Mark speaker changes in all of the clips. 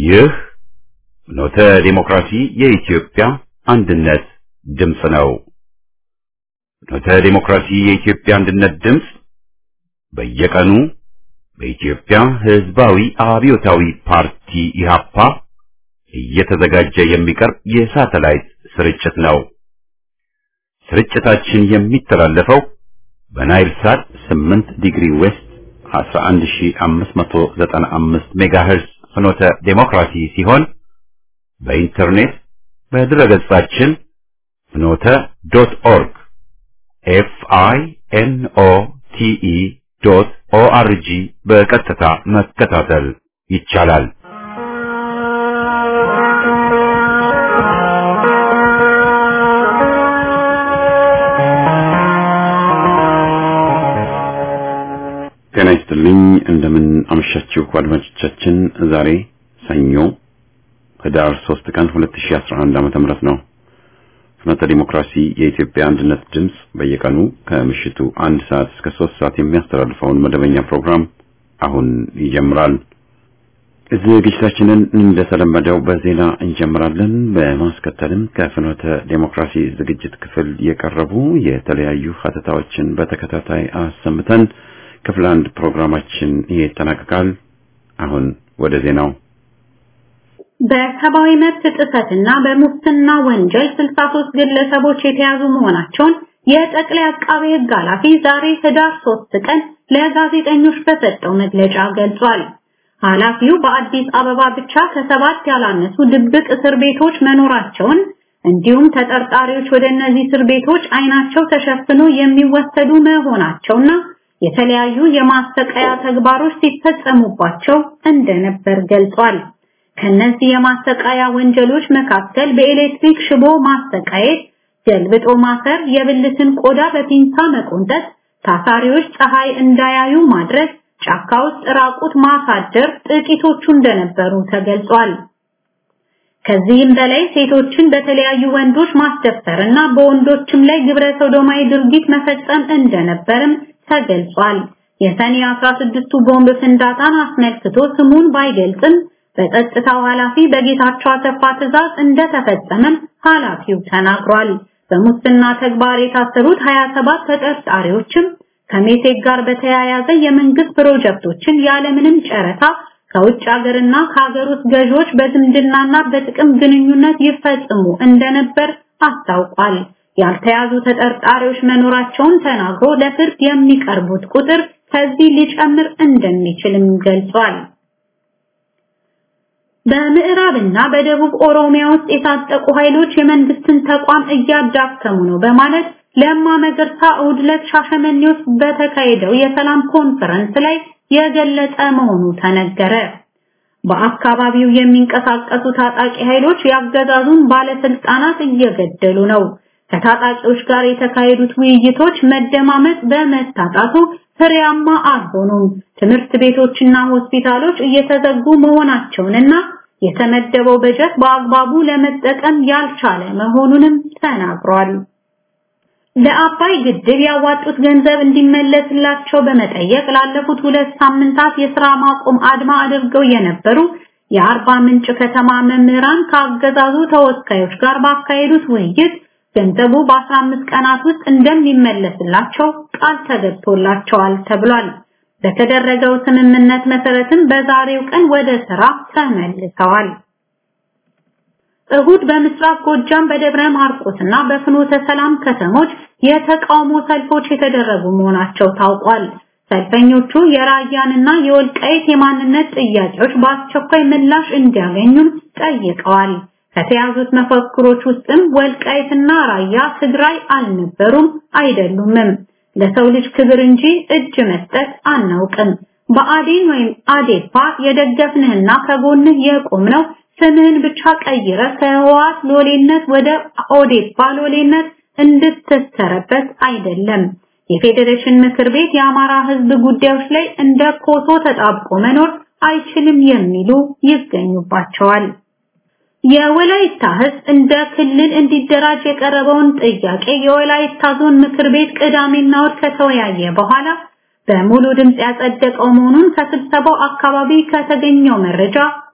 Speaker 1: ይህ ኖተ ዲሞክራሲ የኢትዮጵያ አንድነት ድምፅ ነው። ኖተ ዲሞክራሲ የኢትዮጵያ አንድነት ድምፅ በየቀኑ በኢትዮጵያ ሕዝባዊ አብዮታዊ ፓርቲ ኢህአፓ እየተዘጋጀ የሚቀርብ የሳተላይት ስርጭት ነው። ስርጭታችን የሚተላለፈው በናይል ሳት 8 ዲግሪ ዌስት 11595 ሜጋሄርዝ ፍኖተ ዴሞክራሲ ሲሆን በኢንተርኔት በድረገጻችን ፍኖተ ዶት ኦርግ ኤፍ አይ ኤን ኦ ቲ ኢ ዶት ኦ አር ጂ በቀጥታ መከታተል ይቻላል። ጤና ይስጥልኝ። እንደምን አመሻችሁ አድማጮቻችን። ዛሬ ሰኞ ህዳር 3 ቀን 2011 ዓመተ ምህረት ነው። ፍኖተ ዲሞክራሲ የኢትዮጵያ አንድነት ድምፅ በየቀኑ ከምሽቱ አንድ ሰዓት እስከ ሶስት ሰዓት የሚያስተላልፈውን መደበኛ ፕሮግራም አሁን ይጀምራል። ዝግጅታችንን እንደተለመደው በዜና እንጀምራለን። በማስከተልም ከፍኖተ ዴሞክራሲ ዝግጅት ክፍል የቀረቡ የተለያዩ ሀተታዎችን በተከታታይ አሰምተን ክፍል አንድ ፕሮግራማችን ይጠናቀቃል። አሁን ወደ ዜናው።
Speaker 2: በሰብአዊ መብት ጥሰትና በሙስና ወንጀል 63 ግለሰቦች የተያዙ መሆናቸውን የጠቅላይ አቃቤ ሕግ ኃላፊ ዛሬ ህዳር 3 ቀን ለጋዜጠኞች በሰጠው መግለጫ ገልጿል። ኃላፊው በአዲስ አበባ ብቻ ከሰባት ያላነሱ ድብቅ እስር ቤቶች መኖራቸውን እንዲሁም ተጠርጣሪዎች ወደ እነዚህ እስር ቤቶች አይናቸው ተሸፍኖ የሚወሰዱ መሆናቸውና የተለያዩ የማሰቃያ ተግባሮች ሲፈጸሙባቸው እንደነበር ገልጿል። ከነዚህ የማሰቃያ ወንጀሎች መካከል በኤሌክትሪክ ሽቦ ማሰቃየት፣ ገልብጦ ማሰር፣ የብልትን ቆዳ በፒንሳ መቆንጠጥ፣ ታሳሪዎች ፀሐይ እንዳያዩ ማድረግ፣ ጫካ ውስጥ ራቁት ማሳደር ጥቂቶቹ እንደነበሩ ተገልጿል። ከዚህም በላይ ሴቶችን በተለያዩ ወንዶች ማስደፈርና በወንዶችም ላይ ግብረ ሰዶማዊ ድርጊት መፈጸም እንደነበርም ተገልጿል። የሰኔ 16ቱ ቦምብ ፍንዳታን አስመልክቶ ስሙን ባይገልጽም በጸጥታው ኃላፊ በጌታቸው አሰፋ ትዕዛዝ እንደተፈጸመም ኃላፊው ተናግሯል። በሙስና ተግባር የታሰሩት 27 ተጠርጣሪዎችም ከሜቴክ ጋር በተያያዘ የመንግስት ፕሮጀክቶችን ያለምንም ጨረታ ከውጭ ሀገርና ከሀገር ውስጥ ገዢዎች በዝምድናና በጥቅም ግንኙነት ይፈጽሙ እንደነበር አስታውቋል። ያልተያዙ ተጠርጣሪዎች መኖራቸውን ተናግሮ ለፍርድ የሚቀርቡት ቁጥር ከዚህ ሊጨምር እንደሚችልም ገልጿል። በምዕራብና በደቡብ ኦሮሚያ ውስጥ የታጠቁ ኃይሎች የመንግስትን ተቋም እያዳከሙ ነው በማለት ለማ መገርሳ እሑድ ዕለት ሻሸመኔ ውስጥ በተካሄደው የሰላም ኮንፈረንስ ላይ የገለጸ መሆኑ ተነገረ። በአካባቢው የሚንቀሳቀሱ ታጣቂ ኃይሎች ያገዛዙን ባለስልጣናት እየገደሉ ነው። ከታጣቂዎች ጋር የተካሄዱት ውይይቶች መደማመጥ በመታጣቱ ፍሬያማ አልሆኑም። ትምህርት ቤቶችና ሆስፒታሎች እየተዘጉ መሆናቸውንና የተመደበው በጀት በአግባቡ ለመጠቀም ያልቻለ መሆኑንም ተናግሯል። ለአባይ ግድብ ያዋጡት ገንዘብ እንዲመለስላቸው በመጠየቅ ላለፉት ሁለት ሳምንታት የሥራ ማቆም አድማ አድርገው የነበሩ የአርባ ምንጭ ከተማ መምህራን ከአገዛዙ ተወካዮች ጋር ባካሄዱት ውይይት ገንዘቡ በ15 ቀናት ውስጥ እንደሚመለስላቸው ቃል ተገብቶላቸዋል ተብሏል። በተደረገው ስምምነት መሰረትም በዛሬው ቀን ወደ ስራ ተመልሰዋል። እሁድ በምስራቅ ጎጃም በደብረ ማርቆስና በፍኖተ ሰላም ከተሞች የተቃውሞ ሰልፎች የተደረጉ መሆናቸው ታውቋል። ሰልፈኞቹ የራያንና የወልቃይት የማንነት ጥያቄዎች በአስቸኳይ ምላሽ እንዲያገኙም ጠይቀዋል። ከተያዙት መፈክሮች ውስጥም ወልቃይትና ራያ ትግራይ አልነበሩም አይደሉምም፣ ለሰው ልጅ ክብር እንጂ እጅ መስጠት አናውቅም፣ በአዴን ወይም አዴፓ የደገፍንህና ከጎንህ የቆምነው ስምህን ብቻ ቀይረ ከህወሓት ሎሌነት ወደ ኦዴፓ ሎሌነት እንድትሰረበት አይደለም። የፌዴሬሽን ምክር ቤት የአማራ ህዝብ ጉዳዮች ላይ እንደ ኮሶ ተጣብቆ መኖር አይችልም የሚሉ ይገኙባቸዋል። የወላይታ ህዝብ እንደ ክልል እንዲደራጅ የቀረበውን ጥያቄ የወላይታ ዞን ምክር ቤት ቅዳሜና እሑድ ከተወያየ በኋላ በሙሉ ድምፅ ያጸደቀው መሆኑን ከስብሰባው አካባቢ ከተገኘው መረጃ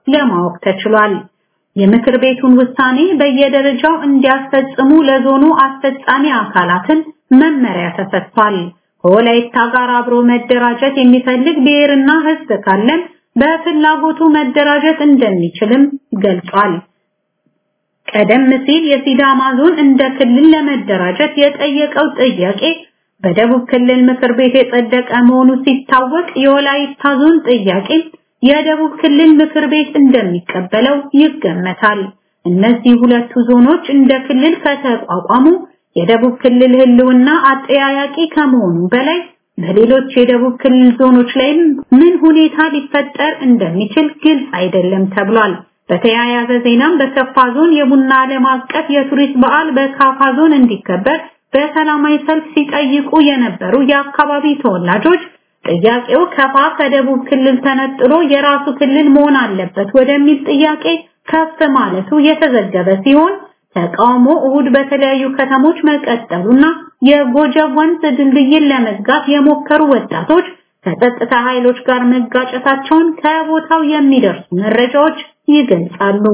Speaker 2: ለማወቅ ተችሏል። የምክር ቤቱን ውሳኔ በየደረጃው እንዲያስፈጽሙ ለዞኑ አስፈጻሚ አካላትን መመሪያ ተሰጥቷል። ከወላይታ ጋር አብሮ መደራጀት የሚፈልግ ብሔርና ሕዝብ ካለም በፍላጎቱ መደራጀት እንደሚችልም ገልጿል። ቀደም ሲል የሲዳማ ዞን እንደ ክልል ለመደራጀት የጠየቀው ጥያቄ በደቡብ ክልል ምክር ቤት የጸደቀ መሆኑ ሲታወቅ የወላይታ ዞን ጥያቄ የደቡብ ክልል ምክር ቤት እንደሚቀበለው ይገመታል። እነዚህ ሁለቱ ዞኖች እንደ ክልል ከተቋቋሙ የደቡብ ክልል ህልውና አጠያያቂ ከመሆኑ በላይ በሌሎች የደቡብ ክልል ዞኖች ላይም ምን ሁኔታ ሊፈጠር እንደሚችል ግልጽ አይደለም ተብሏል። በተያያዘ ዜናም በከፋ ዞን የቡና ዓለም አቀፍ የቱሪስት በዓል በካፋ ዞን እንዲከበር በሰላማዊ ሰልፍ ሲጠይቁ የነበሩ የአካባቢ ተወላጆች ጥያቄው ከፋ ከደቡብ ክልል ተነጥሎ የራሱ ክልል መሆን አለበት ወደሚል ጥያቄ ከፍ ማለቱ የተዘገበ ሲሆን ተቃውሞ እሁድ በተለያዩ ከተሞች መቀጠሉና የጎጀብ ወንዝ ድልድይን ለመዝጋት የሞከሩ ወጣቶች ከጸጥታ ኃይሎች ጋር መጋጨታቸውን ከቦታው የሚደርሱ መረጃዎች ይገልጻሉ።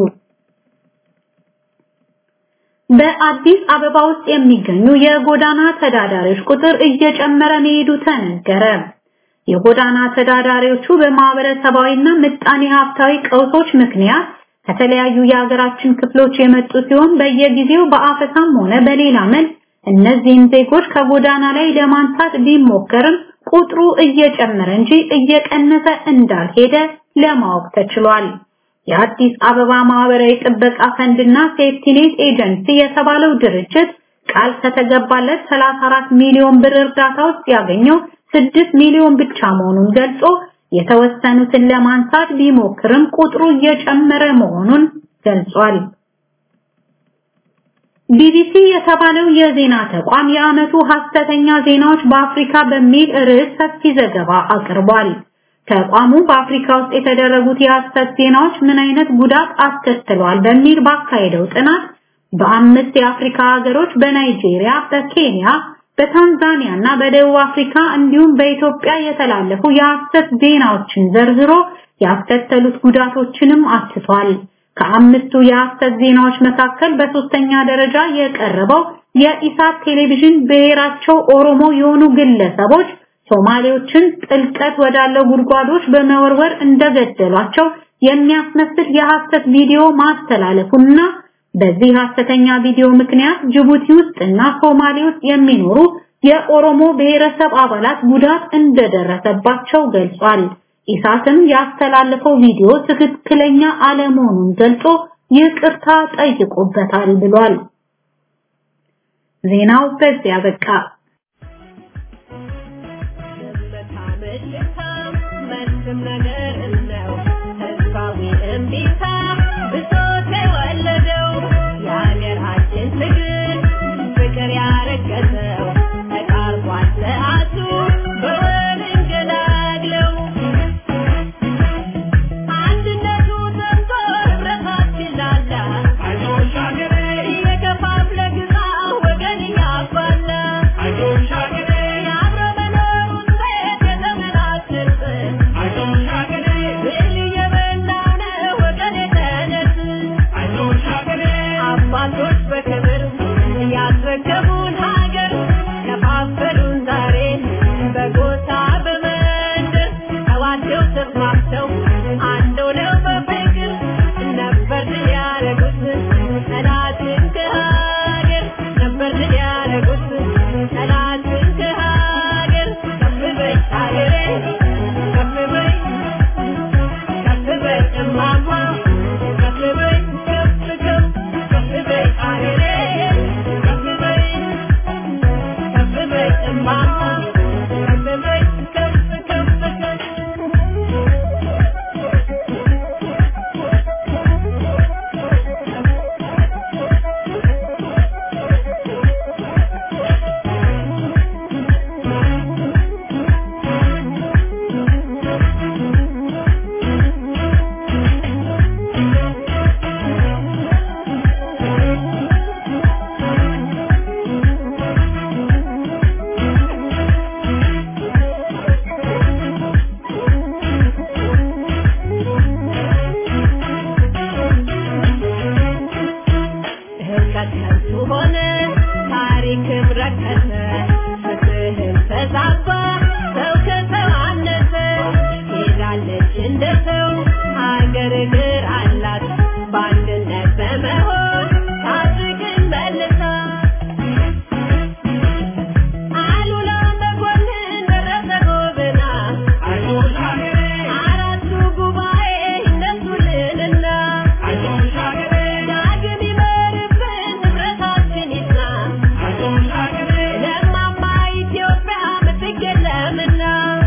Speaker 2: በአዲስ አበባ ውስጥ የሚገኙ የጎዳና ተዳዳሪዎች ቁጥር እየጨመረ መሄዱ ተነገረ። የጎዳና ተዳዳሪዎቹ በማህበረሰባዊና ምጣኔ ሀብታዊ ቀውሶች ምክንያት ከተለያዩ የሀገራችን ክፍሎች የመጡ ሲሆን በየጊዜው በአፈሳም ሆነ በሌላ መልክ እነዚህን ዜጎች ከጎዳና ላይ ለማንሳት ቢሞከርም ቁጥሩ እየጨመረ እንጂ እየቀነሰ እንዳልሄደ ለማወቅ ተችሏል። የአዲስ አበባ ማህበራዊ ጥበቃ ፈንድና ሴፍቲኔት ኤጀንሲ የተባለው ድርጅት ቃል ከተገባለት 34 ሚሊዮን ብር እርዳታ ውስጥ ያገኘው 6 ሚሊዮን ብቻ መሆኑን ገልጾ የተወሰኑትን ለማንሳት ቢሞክርም ቁጥሩ እየጨመረ መሆኑን ገልጿል። ቢቢሲ የተባለው የዜና ተቋም የዓመቱ ሐሰተኛ ዜናዎች በአፍሪካ በሚል ርዕስ ሰፊ ዘገባ አቅርቧል። ተቋሙ በአፍሪካ ውስጥ የተደረጉት የሐሰት ዜናዎች ምን አይነት ጉዳት አስከትለዋል በሚል ባካሄደው ጥናት በአምስት የአፍሪካ ሀገሮች በናይጄሪያ፣ በኬንያ፣ በታንዛኒያ እና በደቡብ አፍሪካ እንዲሁም በኢትዮጵያ የተላለፉ የሐሰት ዜናዎችን ዘርዝሮ ያስከተሉት ጉዳቶችንም አትቷል። ከአምስቱ የሐሰት ዜናዎች መካከል በሶስተኛ ደረጃ የቀረበው የኢሳት ቴሌቪዥን ብሔራቸው ኦሮሞ የሆኑ ግለሰቦች ሶማሌዎችን ጥልቀት ወዳለው ጉድጓዶች በመወርወር እንደገደሏቸው የሚያስመስል የሐሰት ቪዲዮ ማስተላለፉና በዚህ ሐሰተኛ ቪዲዮ ምክንያት ጅቡቲ ውስጥ እና ሶማሌ ውስጥ የሚኖሩ የኦሮሞ ብሔረሰብ አባላት ጉዳት እንደደረሰባቸው ገልጿል። ኢሳትም ያስተላለፈው ቪዲዮ ትክክለኛ አለመሆኑን ገልጾ ይቅርታ ጠይቆበታል ብሏል። ዜናው በዚያ በቃ።
Speaker 3: I ክርክር አላት በአንድነት በመሆን ታድግን መልሳ አሉላ መኮንን ደረሰ ጎበና አራቱ ጉባኤ እነሱልንና ዳግም ይመርብን ንብረታችን ይጽና ለማማ ኢትዮጵያ ምትክ የለምና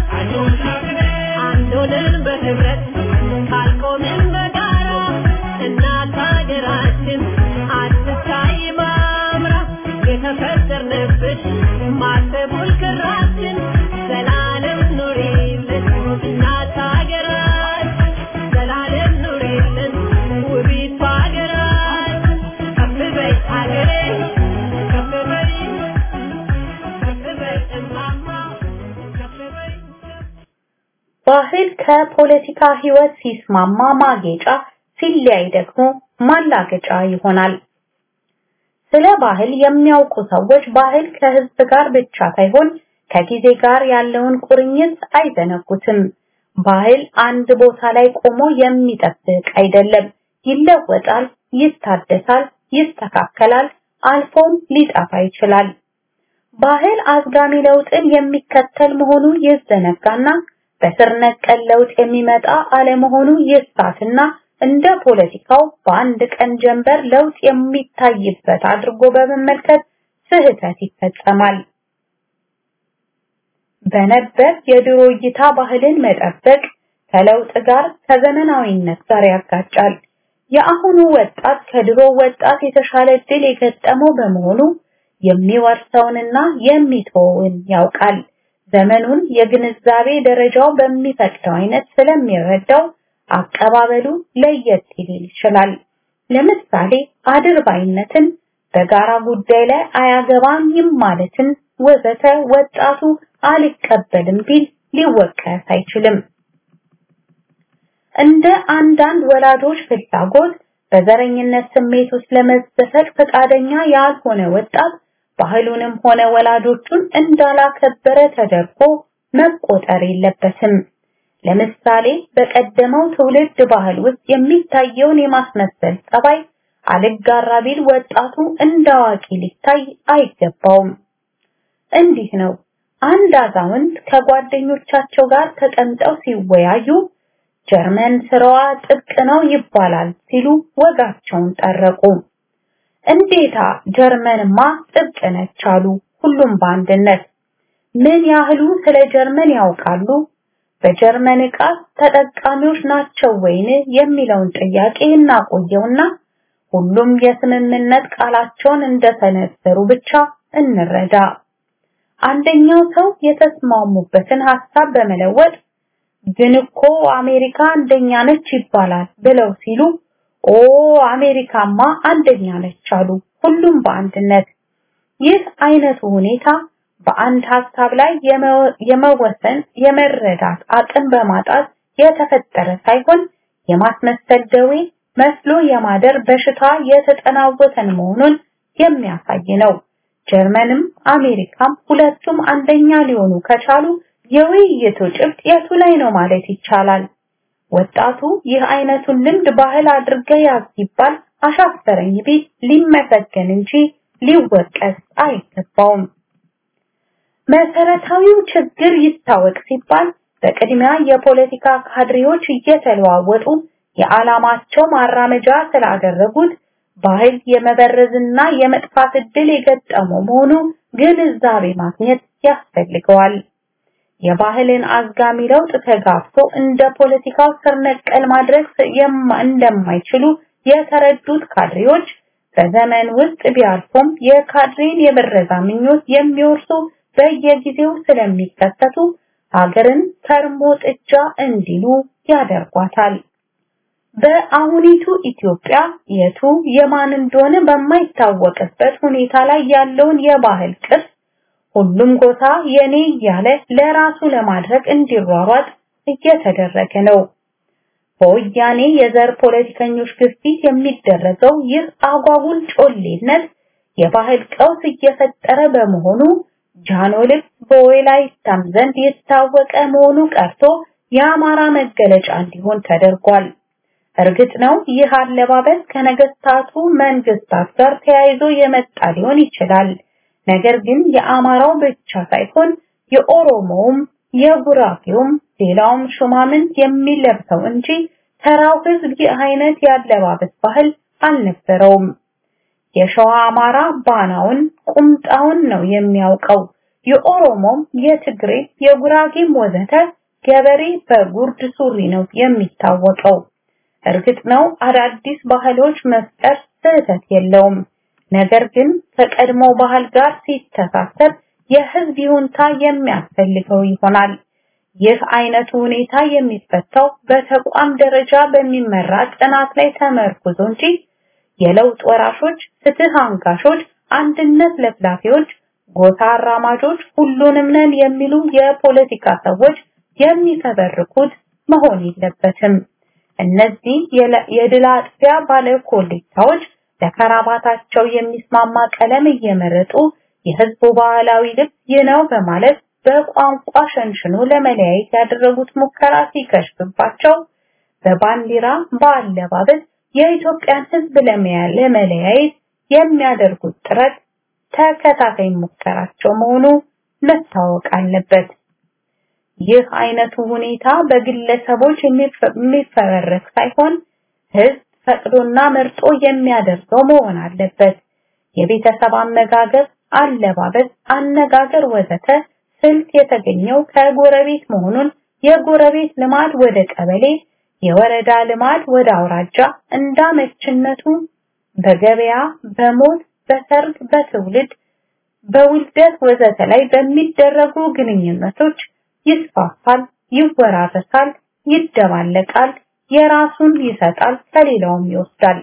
Speaker 3: አንድ ሆነን በህብረት ካልቆምን በጋራ እናት ሀገራችን አትታይ ማምራ የተፈጠርንብሽ ማተቡል ክራችን ዘላለም ኑሪልን እናት ሀገራችን ዘላለም ኑሪልን ውቢቷ ሀገራችን ከፍ በይ ሀገሬ ከፍ በይ ከፍ በይ እማማ ከፍ በይ
Speaker 2: ባህል ከፖለቲካ ህይወት ሲስማማ ማጌጫ ሲለያይ ደግሞ ማላገጫ ይሆናል። ስለ ባህል የሚያውቁ ሰዎች ባህል ከህዝብ ጋር ብቻ ሳይሆን ከጊዜ ጋር ያለውን ቁርኝት አይዘነጉትም። ባህል አንድ ቦታ ላይ ቆሞ የሚጠብቅ አይደለም። ይለወጣል፣ ይታደሳል፣ ይስተካከላል፣ አልፎም ሊጠፋ ይችላል። ባህል አዝጋሚ ለውጥን የሚከተል መሆኑ ይዘነጋና በስር ነቀል ለውጥ የሚመጣ አለመሆኑ ይሳትና እንደ ፖለቲካው በአንድ ቀን ጀንበር ለውጥ የሚታይበት አድርጎ በመመልከት ስህተት ይፈጸማል። በነበር የድሮ እይታ ባህልን መጠበቅ ከለውጥ ጋር ከዘመናዊነት ጋር ያጋጫል። የአሁኑ ወጣት ከድሮ ወጣት የተሻለ እድል የገጠመው በመሆኑ የሚወርሰውንና የሚተወውን ያውቃል። ዘመኑን የግንዛቤ ደረጃው በሚፈቅደው አይነት ስለሚረዳው አቀባበሉ ለየት ሊል ይችላል። ለምሳሌ አድርባይነትን፣ በጋራ ጉዳይ ላይ አያገባኝም ማለትን ወዘተ ወጣቱ አልቀበልም ቢል ሊወቀስ አይችልም። እንደ አንዳንድ ወላጆች ፍላጎት በዘረኝነት ስሜት ውስጥ ለመዘፈቅ ፈቃደኛ ያልሆነ ወጣት ባህሉንም ሆነ ወላጆቹን እንዳላከበረ ተደርጎ መቆጠር የለበትም። ለምሳሌ በቀደመው ትውልድ ባህል ውስጥ የሚታየውን የማስመሰል ጸባይ አልጋራ ቢል ወጣቱ እንዳዋቂ ሊታይ አይገባውም። እንዲህ ነው። አንድ አዛውንት ከጓደኞቻቸው ጋር ተቀምጠው ሲወያዩ ጀርመን ስራዋ ጥብቅ ነው ይባላል ሲሉ ወጋቸውን ጠረቁ። እንዴታ ጀርመንማ ጥብቅ ነች አሉ ሁሉም በአንድነት። ምን ያህሉ ስለ ጀርመን ያውቃሉ? በጀርመን ዕቃ ተጠቃሚዎች ናቸው ወይን የሚለውን ጥያቄ እናቆየውና ሁሉም የስምምነት ቃላቸውን እንደሰነዘሩ ብቻ እንረዳ። አንደኛው ሰው የተስማሙበትን ሐሳብ በመለወጥ ግን እኮ አሜሪካ አንደኛ ነች ይባላል ብለው ሲሉ ኦ አሜሪካማ አንደኛ ነች አሉ ሁሉም በአንድነት። ይህ አይነቱ ሁኔታ በአንድ ሐሳብ ላይ የመወሰን የመረዳት አቅም በማጣት የተፈጠረ ሳይሆን የማስመሰል ደዌ መስሎ የማደር በሽታ የተጠናወተን መሆኑን የሚያሳይ ነው። ጀርመንም አሜሪካም ሁለቱም አንደኛ ሊሆኑ ከቻሉ የውይይቱ ጭብጥ የቱ ላይ ነው ማለት ይቻላል። ወጣቱ ይህ አይነቱን ልምድ ባህል አድርገ ያዝ ሲባል አሻፈረኝ ቢል ሊመሰገን እንጂ ሊወቀስ አይገባውም። መሰረታዊው ችግር ይታወቅ ሲባል በቅድሚያ የፖለቲካ ካድሬዎች እየተለዋወጡ የዓላማቸው ማራመጃ ስላደረጉት ባህል የመበረዝና የመጥፋት እድል የገጠመው መሆኑ ግንዛቤ ማግኘት ያስፈልገዋል። የባህልን አዝጋሚ ለውጥ ተጋፍቶ እንደ ፖለቲካው ስር ነቀል ማድረግ እንደማይችሉ የተረዱት ካድሬዎች በዘመን ውስጥ ቢያልፉም የካድሬን የበረዛ ምኞት የሚወርሱ በየጊዜው ስለሚከሰቱ ሀገርን ከርሞ ጥጃ እንዲሉ ያደርጓታል። በአሁኒቱ ኢትዮጵያ የቱ የማን እንደሆነ በማይታወቅበት ሁኔታ ላይ ያለውን የባህል ቅርስ ሁሉም ጎሳ የኔ እያለ ለራሱ ለማድረግ እንዲሯሯጥ እየተደረገ ነው። በወያኔ የዘር ፖለቲከኞች ግፊት የሚደረገው ይህ አጓጉል ጮሌነት የባህል ቀውስ እየፈጠረ በመሆኑ ጃኖ ልብስ በወላይታም ዘንድ የታወቀ መሆኑ ቀርቶ የአማራ መገለጫ እንዲሆን ተደርጓል። እርግጥ ነው ይህ አለባበስ ከነገስታቱ መንግስታት ጋር ተያይዞ የመጣ ሊሆን ይችላል። ነገር ግን የአማራው ብቻ ሳይሆን የኦሮሞውም፣ የጉራጌውም፣ ሌላውም ሹማምንት የሚለብሰው እንጂ ተራው ህዝብ ይህ አይነት ያለባበስ ባህል አልነበረውም። የሸዋ አማራ ባናውን ቁምጣውን ነው የሚያውቀው። የኦሮሞም፣ የትግሬ፣ የጉራጌም ወዘተ ገበሬ በጉርድ ሱሪ ነው የሚታወቀው። እርግጥ ነው አዳዲስ ባህሎች መፍጠር ስህተት የለውም። ነገር ግን ከቀድሞ ባህል ጋር ሲተሳሰር የህዝብ ይሁንታ የሚያስፈልገው ይሆናል። ይህ አይነቱ ሁኔታ የሚፈታው በተቋም ደረጃ በሚመራ ጥናት ላይ ተመርኩዞ እንጂ የለውጥ ወራሾች፣ ፍትህ አንጋሾች፣ አንድነት ለፍላፊዎች፣ ጎሳ አራማጆች፣ ሁሉንም ነን የሚሉ የፖለቲካ ሰዎች የሚፈበርኩት መሆን የለበትም። እነዚህ የድል አጥቢያ ባለ ኮሌታዎች ለከራባታቸው የሚስማማ ቀለም እየመረጡ የህዝቡ ባህላዊ ልብስ ይህ ነው በማለት በቋንቋ ሸንሽኖ ለመለያየት ያደረጉት ሙከራ ሲከሽፍባቸው በባንዲራ በአለባበስ የኢትዮጵያን ህዝብ ለመለያየት የሚያደርጉት ጥረት ተከታታይ ሙከራቸው መሆኑ መታወቅ አለበት። ይህ አይነቱ ሁኔታ በግለሰቦች የሚፈበረክ ሳይሆን ህዝብ ፈቅዶና መርጦ የሚያደርገው መሆን አለበት። የቤተሰብ አመጋገብ፣ አለባበስ፣ አነጋገር ወዘተ ስልት የተገኘው ከጎረቤት መሆኑን የጎረቤት ልማድ ወደ ቀበሌ፣ የወረዳ ልማድ ወደ አውራጃ እንዳመችነቱ በገበያ፣ በሞት፣ በሰርግ፣ በትውልድ፣ በውልደት ወዘተ ላይ በሚደረጉ ግንኙነቶች ይስፋፋል፣ ይወራረሳል፣ ይደባለቃል፣ የራሱን ይሰጣል፣ ከሌላውም ይወስዳል።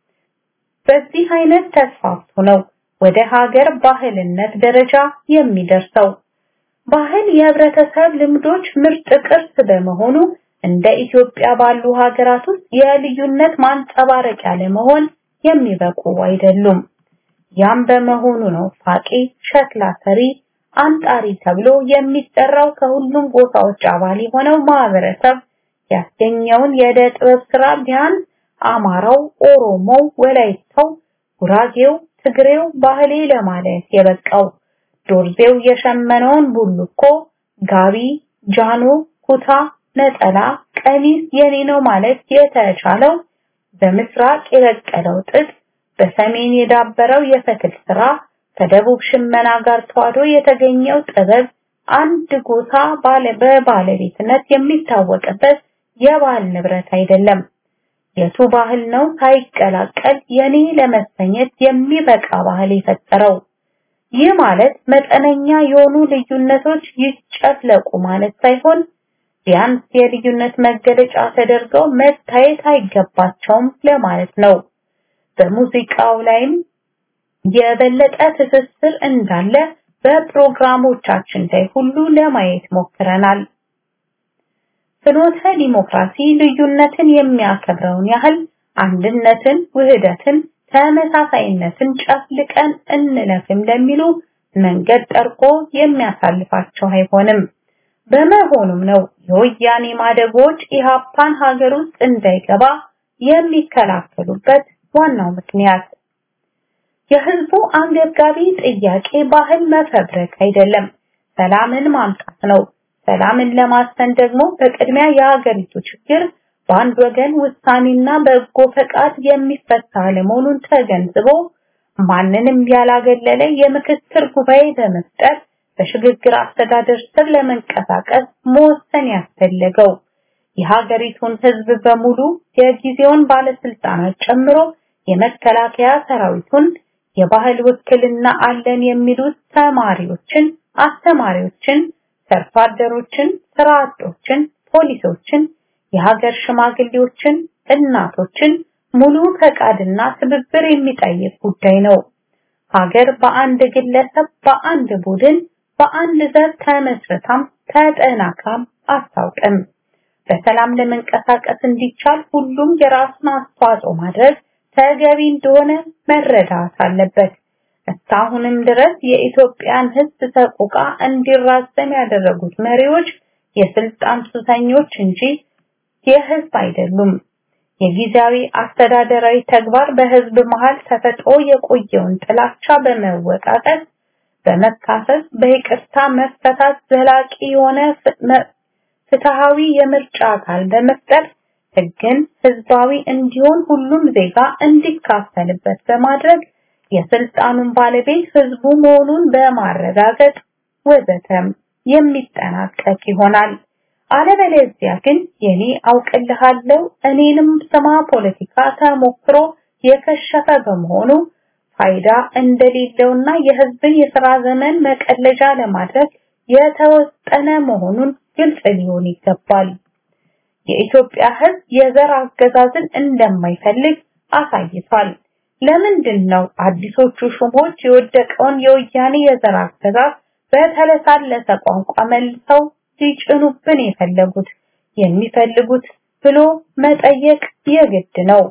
Speaker 2: በዚህ አይነት ተስፋፍቶ ነው ወደ ሀገር ባህልነት ደረጃ የሚደርሰው። ባህል የህብረተሰብ ልምዶች ምርጥ ቅርስ በመሆኑ እንደ ኢትዮጵያ ባሉ ሀገራት ውስጥ የልዩነት ማንጸባረቂያ ለመሆን የሚበቁ አይደሉም። ያም በመሆኑ ነው ፋቂ፣ ሸክላ ሰሪ፣ አንጣሪ ተብሎ የሚጠራው ከሁሉም ጎሳዎች አባል የሆነው ማህበረሰብ ያስገኘውን የዕደ ጥበብ ስራ ቢያንስ አማራው፣ ኦሮሞው፣ ወላይታው፣ ጉራጌው፣ ትግሬው ባህሌ ለማለት የበቃው ዶርዜው የሸመነውን ቡልኮ፣ ጋቢ፣ ጃኖ፣ ኩታ፣ ነጠላ፣ ቀሚስ የኔ ነው ማለት የተቻለው በምስራቅ የበቀለው ጥጥ፣ በሰሜን የዳበረው የፈትል ስራ፣ ከደቡብ ሽመና ጋር ተዋህዶ የተገኘው ጥበብ አንድ ጎሳ ባለ በባለቤትነት የሚታወቅበት የባህል ንብረት አይደለም። የቱ ባህል ነው ሳይቀላቀል የኔ ለመሰኘት የሚበቃ ባህል የፈጠረው? ይህ ማለት መጠነኛ የሆኑ ልዩነቶች ይጨፍለቁ ማለት ሳይሆን ቢያንስ የልዩነት መገለጫ ተደርገው መታየት አይገባቸውም ለማለት ነው። በሙዚቃው ላይም የበለጠ ትስስር እንዳለ በፕሮግራሞቻችን ላይ ሁሉ ለማየት ሞክረናል። ፍኖተ ዲሞክራሲ ልዩነትን የሚያከብረውን ያህል አንድነትን፣ ውህደትን፣ ተመሳሳይነትን ጨፍልቀን እንለፍም ለሚሉ መንገድ ጠርቆ የሚያሳልፋቸው አይሆንም። በመሆኑም ነው የወያኔ ማደጎች ኢሃፓን ሀገር ውስጥ እንዳይገባ የሚከላከሉበት ዋናው ምክንያት። የህዝቡ አንገብጋቢ ጥያቄ ባህል መፈብረክ አይደለም፣ ሰላምን ማምጣት ነው። ሰላምን ለማስፈን ደግሞ በቅድሚያ የሀገሪቱ ችግር በአንድ ወገን ውሳኔና በጎ ፈቃድ የሚፈታ ለመሆኑን ተገንዝቦ ማንንም ያላገለለ የምክክር ጉባኤ በመፍጠር በሽግግር አስተዳደር ስር ለመንቀሳቀስ መወሰን ያስፈለገው የሀገሪቱን ህዝብ በሙሉ የጊዜውን ባለስልጣናት ጨምሮ የመከላከያ ሰራዊቱን የባህል ውክልና አለን የሚሉት ተማሪዎችን፣ አስተማሪዎችን፣ ሰርቶ አደሮችን፣ ስራ አጦችን፣ ፖሊሶችን፣ የሀገር ሽማግሌዎችን፣ እናቶችን ሙሉ ፈቃድና ትብብር የሚጠይቅ ጉዳይ ነው። ሀገር በአንድ ግለሰብ፣ በአንድ ቡድን፣ በአንድ ዘር ተመስርታም ተጠናክራም አታውቅም። በሰላም ለመንቀሳቀስ እንዲቻል ሁሉም የራሱን አስተዋጽኦ ማድረግ ተገቢ እንደሆነ መረዳት አለበት። እስካሁንም ድረስ የኢትዮጵያን ህዝብ ሰቆቃ እንዲራዘም ያደረጉት መሪዎች የስልጣን ሱሰኞች እንጂ የህዝብ አይደሉም። የጊዜያዊ አስተዳደራዊ ተግባር በህዝብ መሃል ተፈጥሮ የቆየውን ጥላቻ በመወቃቀስ በመካሰስ በይቅርታ መፈታት ዘላቂ የሆነ ፍትሃዊ የምርጫ አካል በመፍጠር ህግን ህዝባዊ እንዲሆን ሁሉም ዜጋ እንዲካፈልበት በማድረግ የስልጣኑን ባለቤት ህዝቡ መሆኑን በማረጋገጥ ወዘተም የሚጠናቀቅ ይሆናል። አለበለዚያ ግን የኔ አውቅልሃለሁ እኔንም ስማ ፖለቲካ ተሞክሮ የከሸፈ በመሆኑ ፋይዳ እንደሌለውና የህዝብን የሥራ ዘመን መቀለጃ ለማድረግ የተወጠነ መሆኑን ግልጽ ሊሆን ይገባል። የኢትዮጵያ ህዝብ የዘር አገዛዝን እንደማይፈልግ አሳይቷል። ለምንድን ነው አዲሶቹ ሹሞች የወደቀውን የወያኔ የዘር አገዛዝ በተለሳለሰ ቋንቋ መልሰው ሊጭኑብን የፈለጉት የሚፈልጉት ብሎ መጠየቅ የግድ ነው።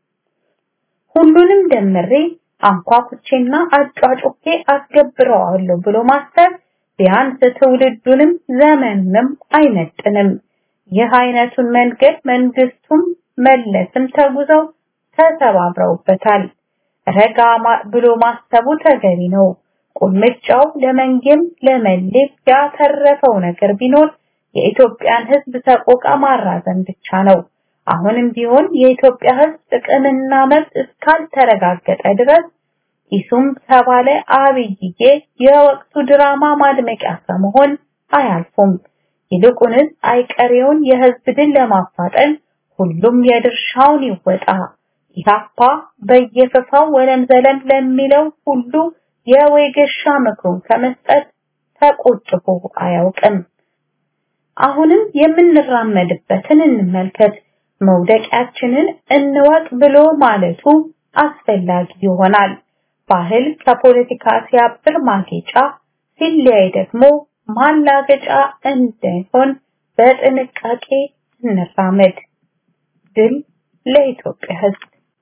Speaker 2: ሁሉንም ደምሬ አንኳኩቼና አጫጩኬ አስገብረዋለሁ ብሎ ማሰብ ቢያንስ ትውልዱንም ዘመኑንም አይመጥንም። ይህ አይነቱን መንገድ መንግስቱም መለስም ተጉዘው ተተባብረውበታል። ረጋ ብሎ ማሰቡ ተገቢ ነው። ቁልምጫው ለመንጌም ለመሌም ያተረፈው ነገር ቢኖር የኢትዮጵያን ህዝብ ሰቆቃ ማራዘም ብቻ ነው። አሁንም ቢሆን የኢትዮጵያ ህዝብ ጥቅምና መብት እስካልተረጋገጠ ድረስ ኢሱም ተባለ አብይዬ የወቅቱ ድራማ ማድመቂያ ከመሆን አያልፉም። ይልቁንስ አይቀሬውን የህዝብ ድል ለማፋጠን ሁሉም የድርሻውን ይወጣ። ኢህአፓ በየፈፋው ወለም ዘለም ለሚለው ሁሉ የወይገሻ ምክሩን ከመስጠት ተቆጥቦ አያውቅም። አሁንም የምንራመድበትን እንመልከት፣ መውደቂያችንን እንወቅ ብሎ ማለቱ አስፈላጊ ይሆናል። ባህል ከፖለቲካ ሲያብር ማጌጫ፣ ሲለያይ ደግሞ ማላገጫ እንዳይሆን በጥንቃቄ እንራመድ። ድል ለኢትዮጵያ ህዝብ!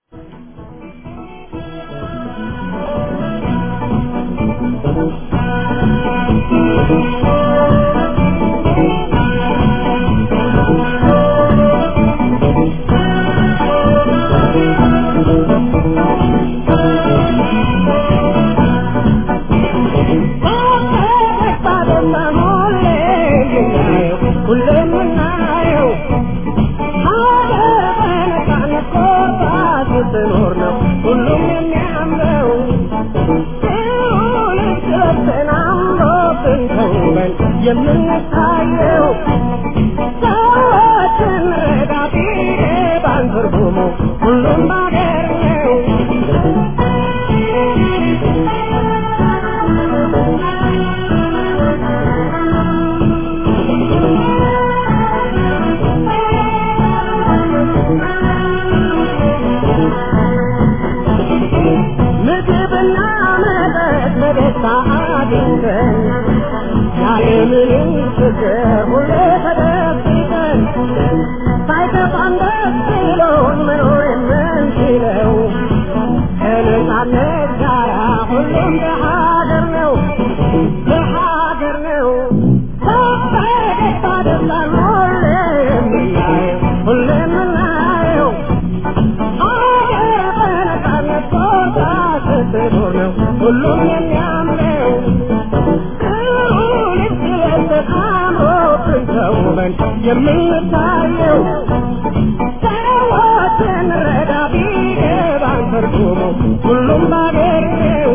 Speaker 3: የምንታየው ሰዎችን ረዳቴ ባንትርጉሙ ሁሉም ባገር ነው። ምግብና መጠጥ በደስታ አግኝተን ያለምንም ችግር ሁሌ ተደብቀን ሳይከፋን ደስ ብሎን መኖር የምንችለው ከነፃነት ጋራ ሁሉም በሀገር ነው በሀገር ነው በፈገግታ ደስታን ሁሌ የምናየው ሁሌ የምናየው ሀገር በነፃነት ቦታ ስትኖር ነው ሁሉም የሚያምረው ተውበን የምንታየው ሰዎችን ረዳ ቢገባን ትርጉሙ ሁሉም ባገር ነው።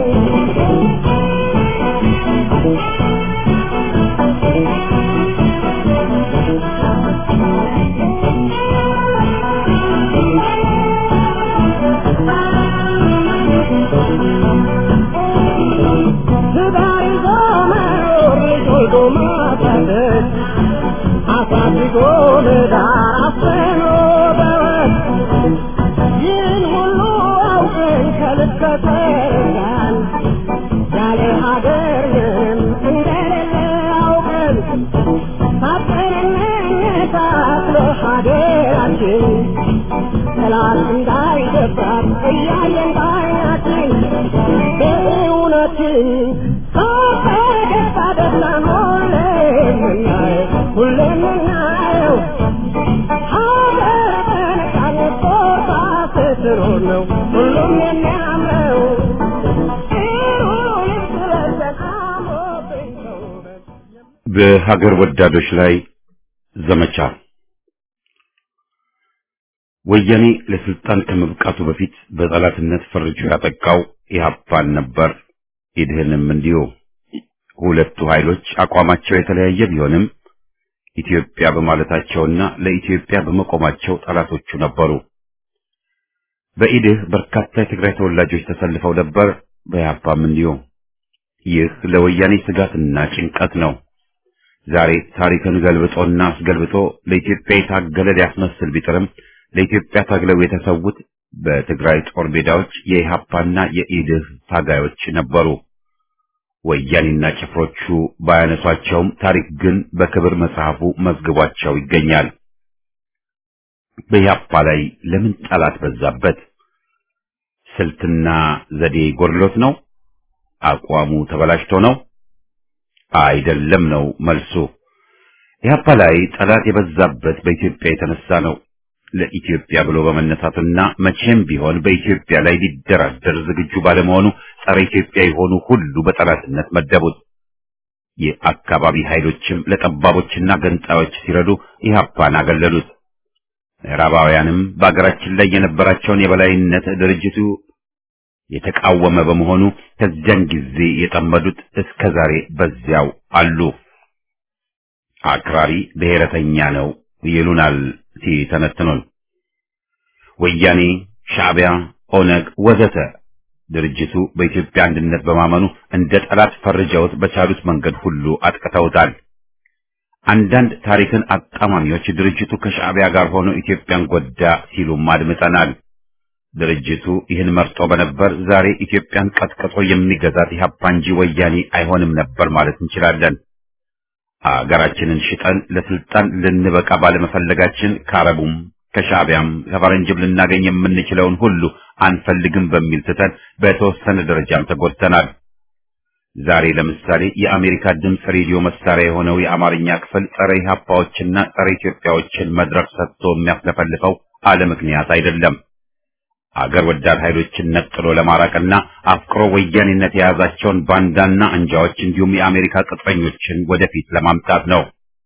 Speaker 3: ትዳር ይዞ መኖር ልጅ ወልዶ ማሳደግ አሳድጎ ለዳር አፍኖ በወግ ይህን ሁሉ አውቀን ከልብ ከተረዳን ያለ ሀገር ምንም እንደሌለ አውቀን ሳጥንነታትሎ ሀገራችን ጠላት እንዳይደፍራት እያየን ባይናችን በእውነትን ከፈገግታ ደስታን ሁሌ የምናየው ሁሌ የምናየው ሀገር በነፃነት ስኖር ነው ሁሉም የሚያምረው ጥሩ ልብስ ለብሰን አምሮብኝ ተውበን
Speaker 1: በሀገር ወዳዶች ላይ ዘመቻ ወያኔ ለስልጣን ከመብቃቱ በፊት በጠላትነት ፈርጆ ያጠቃው ኢህአፓን ነበር። ኢድህንም እንዲሁ። ሁለቱ ኃይሎች አቋማቸው የተለያየ ቢሆንም ኢትዮጵያ በማለታቸውና ለኢትዮጵያ በመቆማቸው ጠላቶቹ ነበሩ። በኢድህ በርካታ የትግራይ ተወላጆች ተሰልፈው ነበር። በኢህአፓም እንዲሁ። ይህ ለወያኔ ስጋትና ጭንቀት ነው። ዛሬ ታሪክን ገልብጦና አስገልብጦ ለኢትዮጵያ የታገለ ሊያስመስል ቢጥርም ለኢትዮጵያ ታግለው የተሰዉት በትግራይ ጦር ሜዳዎች የኢሃፓና የኢድህ ታጋዮች ነበሩ። ወያኔና ጭፍሮቹ ባያነሷቸውም ታሪክ ግን በክብር መጽሐፉ መዝግቧቸው ይገኛል። በኢሃፓ ላይ ለምን ጠላት በዛበት? ስልትና ዘዴ ጎድሎት ነው? አቋሙ ተበላሽቶ ነው? አይደለም ነው መልሱ። ኢህአፓ ላይ ጠላት የበዛበት በኢትዮጵያ የተነሳ ነው። ለኢትዮጵያ ብሎ በመነሳቱና መቼም ቢሆን በኢትዮጵያ ላይ ሊደራደር ዝግጁ ባለመሆኑ ጸረ ኢትዮጵያ የሆኑ ሁሉ በጠላትነት መደቡት። የአካባቢ ኃይሎችም ለጠባቦችና ገንጣዮች ሲረዱ ኢህአፓን አገለሉት። ምዕራባውያንም በአገራችን ላይ የነበራቸውን የበላይነት ድርጅቱ የተቃወመ በመሆኑ ከዚያን ጊዜ የጠመዱት እስከ ዛሬ በዚያው አሉ። አክራሪ ብሔረተኛ ነው ይሉናል ሲተነትኑን። ወያኔ፣ ሻዕቢያ፣ ኦነግ ወዘተ ድርጅቱ በኢትዮጵያ አንድነት በማመኑ እንደ ጠላት ፈርጀውት በቻሉት መንገድ ሁሉ አጥቅተውታል። አንዳንድ ታሪክን አጣማሚዎች ድርጅቱ ከሻዕቢያ ጋር ሆኖ ኢትዮጵያን ጎዳ ሲሉም አድምጠናል። ድርጅቱ ይህን መርጦ በነበር ዛሬ ኢትዮጵያን ቀጥቅጦ የሚገዛት ኢህአፓ እንጂ ወያኔ አይሆንም ነበር ማለት እንችላለን። አገራችንን ሽጠን ለስልጣን ልንበቃ ባለመፈለጋችን ከአረቡም ከሻዕቢያም ከፈረንጅም ልናገኝ የምንችለውን ሁሉ አንፈልግም በሚል ትተን በተወሰነ ደረጃም ተጎድተናል። ዛሬ ለምሳሌ የአሜሪካ ድምፅ ሬዲዮ መሳሪያ የሆነው የአማርኛ ክፍል ጸረ ኢህአፓዎችና ጸረ ኢትዮጵያዎችን መድረክ ሰጥቶ የሚያስለፈልፈው አለ ምክንያት አይደለም። አገር ወዳድ ኃይሎችን ነጥሎ ለማራቅና አፍቅሮ ወያኔነት የያዛቸውን ባንዳና አንጃዎች እንዲሁም የአሜሪካ ቅጥረኞችን ወደፊት ለማምጣት ነው።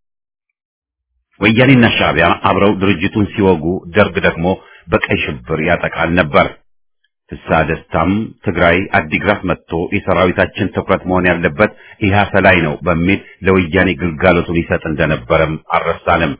Speaker 1: ወያኔና ሻዕቢያ አብረው ድርጅቱን ሲወጉ፣ ደርግ ደግሞ በቀይ ሽብር ያጠቃል ነበር። ፍስሐ ደስታም ትግራይ አዲግራት መጥቶ የሰራዊታችን ትኩረት መሆን ያለበት ኢህአሰ ላይ ነው በሚል ለወያኔ ግልጋሎቱን ይሰጥ እንደነበረም አልረሳንም።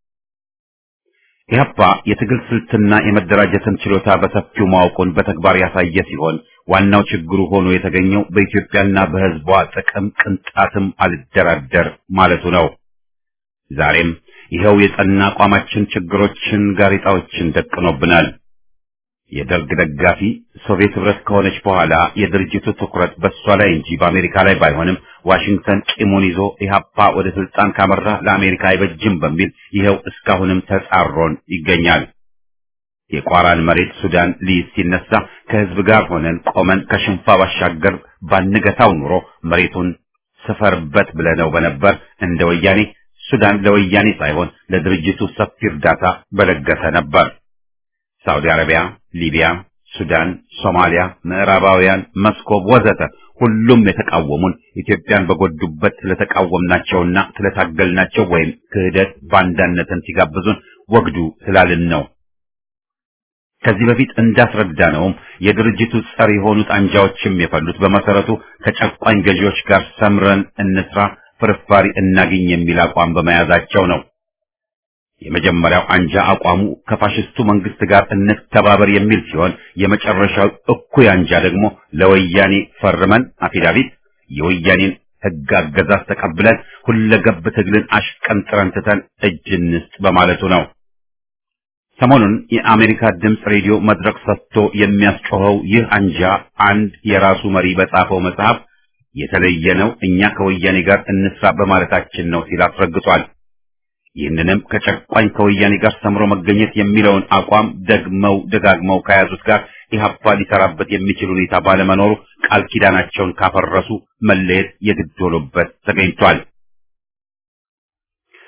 Speaker 1: ኢህአፓ የትግል ስልትና የመደራጀትን ችሎታ በሰፊው ማወቁን በተግባር ያሳየ ሲሆን ዋናው ችግሩ ሆኖ የተገኘው በኢትዮጵያና በሕዝቧ ጥቅም ቅንጣትም አልደራደር ማለቱ ነው። ዛሬም ይኸው የጸና አቋማችን ችግሮችን፣ ጋሬጣዎችን ደቅኖብናል። የደርግ ደጋፊ ሶቪየት ህብረት ከሆነች በኋላ የድርጅቱ ትኩረት በእሷ ላይ እንጂ በአሜሪካ ላይ ባይሆንም ዋሽንግተን ቂሙን ይዞ ኢህአፓ ወደ ስልጣን ካመራ ለአሜሪካ አይበጅም በሚል ይኸው እስካሁንም ተጻሮን ይገኛል። የቋራን መሬት ሱዳን ሊይዝ ሲነሳ ከህዝብ ጋር ሆነን ቆመን ከሽንፋ ባሻገር ባንገታው ኑሮ መሬቱን ስፈርበት ብለነው በነበር እንደ ወያኔ ሱዳን ለወያኔ ሳይሆን ለድርጅቱ ሰፊ እርዳታ በለገሰ ነበር። ሳውዲ አረቢያ፣ ሊቢያ፣ ሱዳን፣ ሶማሊያ፣ ምዕራባውያን፣ መስኮብ ወዘተ ሁሉም የተቃወሙን ኢትዮጵያን በጎዱበት ስለተቃወምናቸውና ስለታገልናቸው ወይም ክህደት ባንዳነትን ሲጋብዙን ወግዱ ስላልን ነው። ከዚህ በፊት እንዳስረዳነውም የድርጅቱ ጸር የሆኑት አንጃዎችም የፈሉት በመሰረቱ ከጨቋኝ ገዢዎች ጋር ሰምረን እንስራ፣ ፍርፋሪ እናግኝ የሚል አቋም በመያዛቸው ነው። የመጀመሪያው አንጃ አቋሙ ከፋሽስቱ መንግስት ጋር እንተባበር የሚል ሲሆን የመጨረሻው እኩይ አንጃ ደግሞ ለወያኔ ፈርመን አፊዳቪት የወያኔን ሕግ አገዛዝ ተቀብለን ሁለገብ ትግልን አሽቀንጥረን ትተን እጅ እንስጥ በማለቱ ነው። ሰሞኑን የአሜሪካ ድምፅ ሬዲዮ መድረክ ሰጥቶ የሚያስጮኸው ይህ አንጃ አንድ የራሱ መሪ በጻፈው መጽሐፍ የተለየ ነው፣ እኛ ከወያኔ ጋር እንስራ በማለታችን ነው ሲል አስረግጧል። ይህንንም ከጨቋኝ ከወያኔ ጋር ሰምሮ መገኘት የሚለውን አቋም ደግመው ደጋግመው ከያዙት ጋር ኢህአፓ ሊሰራበት የሚችል ሁኔታ ባለመኖሩ ቃል ኪዳናቸውን ካፈረሱ መለየት የግድ ሆኖበት ተገኝቷል።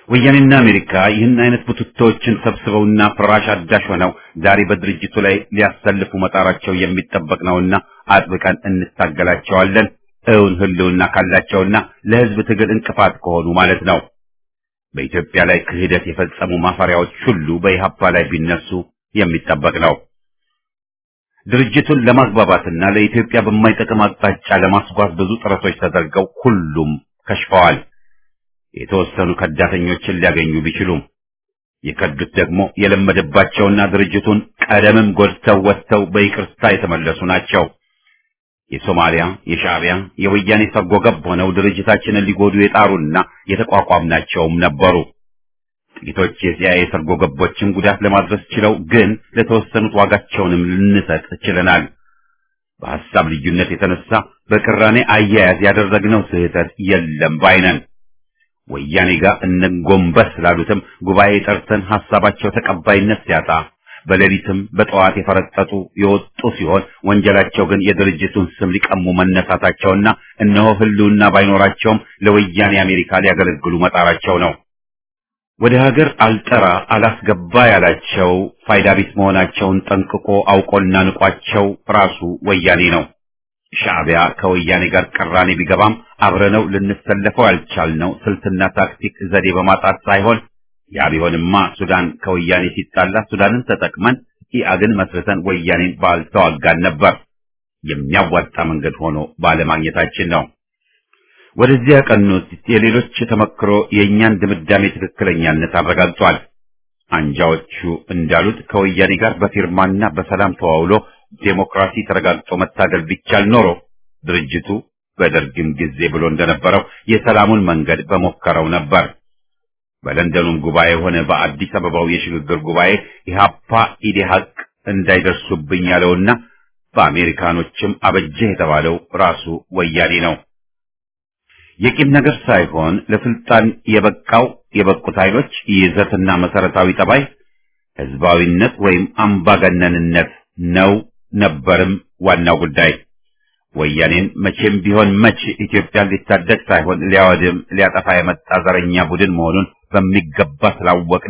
Speaker 1: ወያኔና አሜሪካ ይህን አይነት ቡትቶዎችን ሰብስበውና ፍራሽ አዳሽ ሆነው ዛሬ በድርጅቱ ላይ ሊያሰልፉ መጣራቸው የሚጠበቅ ነውና አጥብቀን እንታገላቸዋለን። እውን ህልውና ካላቸውና ለህዝብ ትግል እንቅፋት ከሆኑ ማለት ነው። በኢትዮጵያ ላይ ክህደት የፈጸሙ ማፈሪያዎች ሁሉ በኢህአፓ ላይ ቢነሱ የሚጠበቅ ነው። ድርጅቱን ለማግባባትና ለኢትዮጵያ በማይጠቅም አቅጣጫ ለማስጓዝ ብዙ ጥረቶች ተደርገው ሁሉም ከሽፈዋል። የተወሰኑ ከዳተኞችን ሊያገኙ ቢችሉም የከዱት ደግሞ የለመደባቸውና ድርጅቱን ቀደምም ጎድተው ወጥተው በይቅርታ የተመለሱ ናቸው። የሶማሊያ፣ የሻዕቢያ፣ የወያኔ ሰርጎ ገብ ሆነው ድርጅታችንን ሊጎዱ የጣሩና የተቋቋምናቸውም ነበሩ። ጥቂቶች የሲአይኤ ሰርጎ ገቦችን ጉዳት ለማድረስ ችለው ግን ለተወሰኑት ዋጋቸውንም ልንሰጥ ችለናል። በሐሳብ ልዩነት የተነሳ በቅራኔ አያያዝ ያደረግነው ስህተት የለም ባይነን። ወያኔ ጋር እንጎንበስ ስላሉትም ጉባኤ ጠርተን ሐሳባቸው ተቀባይነት ሲያጣ በሌሊትም በጠዋት የፈረጠጡ የወጡ ሲሆን ወንጀላቸው ግን የድርጅቱን ስም ሊቀሙ መነሳታቸውና እነሆ ህልውና ባይኖራቸውም ለወያኔ አሜሪካ ሊያገለግሉ መጣራቸው ነው። ወደ ሀገር አልጠራ አላስገባ ያላቸው ፋይዳ ቢስ መሆናቸውን ጠንቅቆ አውቆና ንቋቸው ራሱ ወያኔ ነው። ሻዕቢያ ከወያኔ ጋር ቅራኔ ቢገባም አብረነው ልንሰለፈው ያልቻልነው ስልትና ታክቲክ ዘዴ በማጣት ሳይሆን ያ ቢሆንማ ሱዳን ከወያኔ ሲጣላ ሱዳንን ተጠቅመን ኢአግን መስርተን ወያኔን ባልተዋጋን ነበር። የሚያዋጣ መንገድ ሆኖ ባለማግኘታችን ነው። ወደዚህ ያቀኑት የሌሎች ተመክሮ የእኛን ድምዳሜ ትክክለኛነት አረጋግጧል። አንጃዎቹ እንዳሉት ከወያኔ ጋር በፊርማና በሰላም ተዋውሎ ዴሞክራሲ ተረጋግጦ መታገል ቢቻል ኖሮ ድርጅቱ በደርግም ጊዜ ብሎ እንደነበረው የሰላሙን መንገድ በሞከረው ነበር። በለንደኑም ጉባኤ ሆነ በአዲስ አበባው የሽግግር ጉባኤ ኢህአፓ ኢዴሀቅ እንዳይደርሱብኝ ያለውና በአሜሪካኖችም አበጀህ የተባለው ራሱ ወያኔ ነው። የቂም ነገር ሳይሆን ለስልጣን የበቃው የበቁት ኃይሎች ይዘትና መሰረታዊ ጠባይ ህዝባዊነት ወይም አምባገነንነት ነው ነበርም ዋናው ጉዳይ። ወያኔን መቼም ቢሆን መች ኢትዮጵያን ሊታደግ ሳይሆን ሊያወድም ሊያጠፋ የመጣ ዘረኛ ቡድን መሆኑን በሚገባ ስላወቅን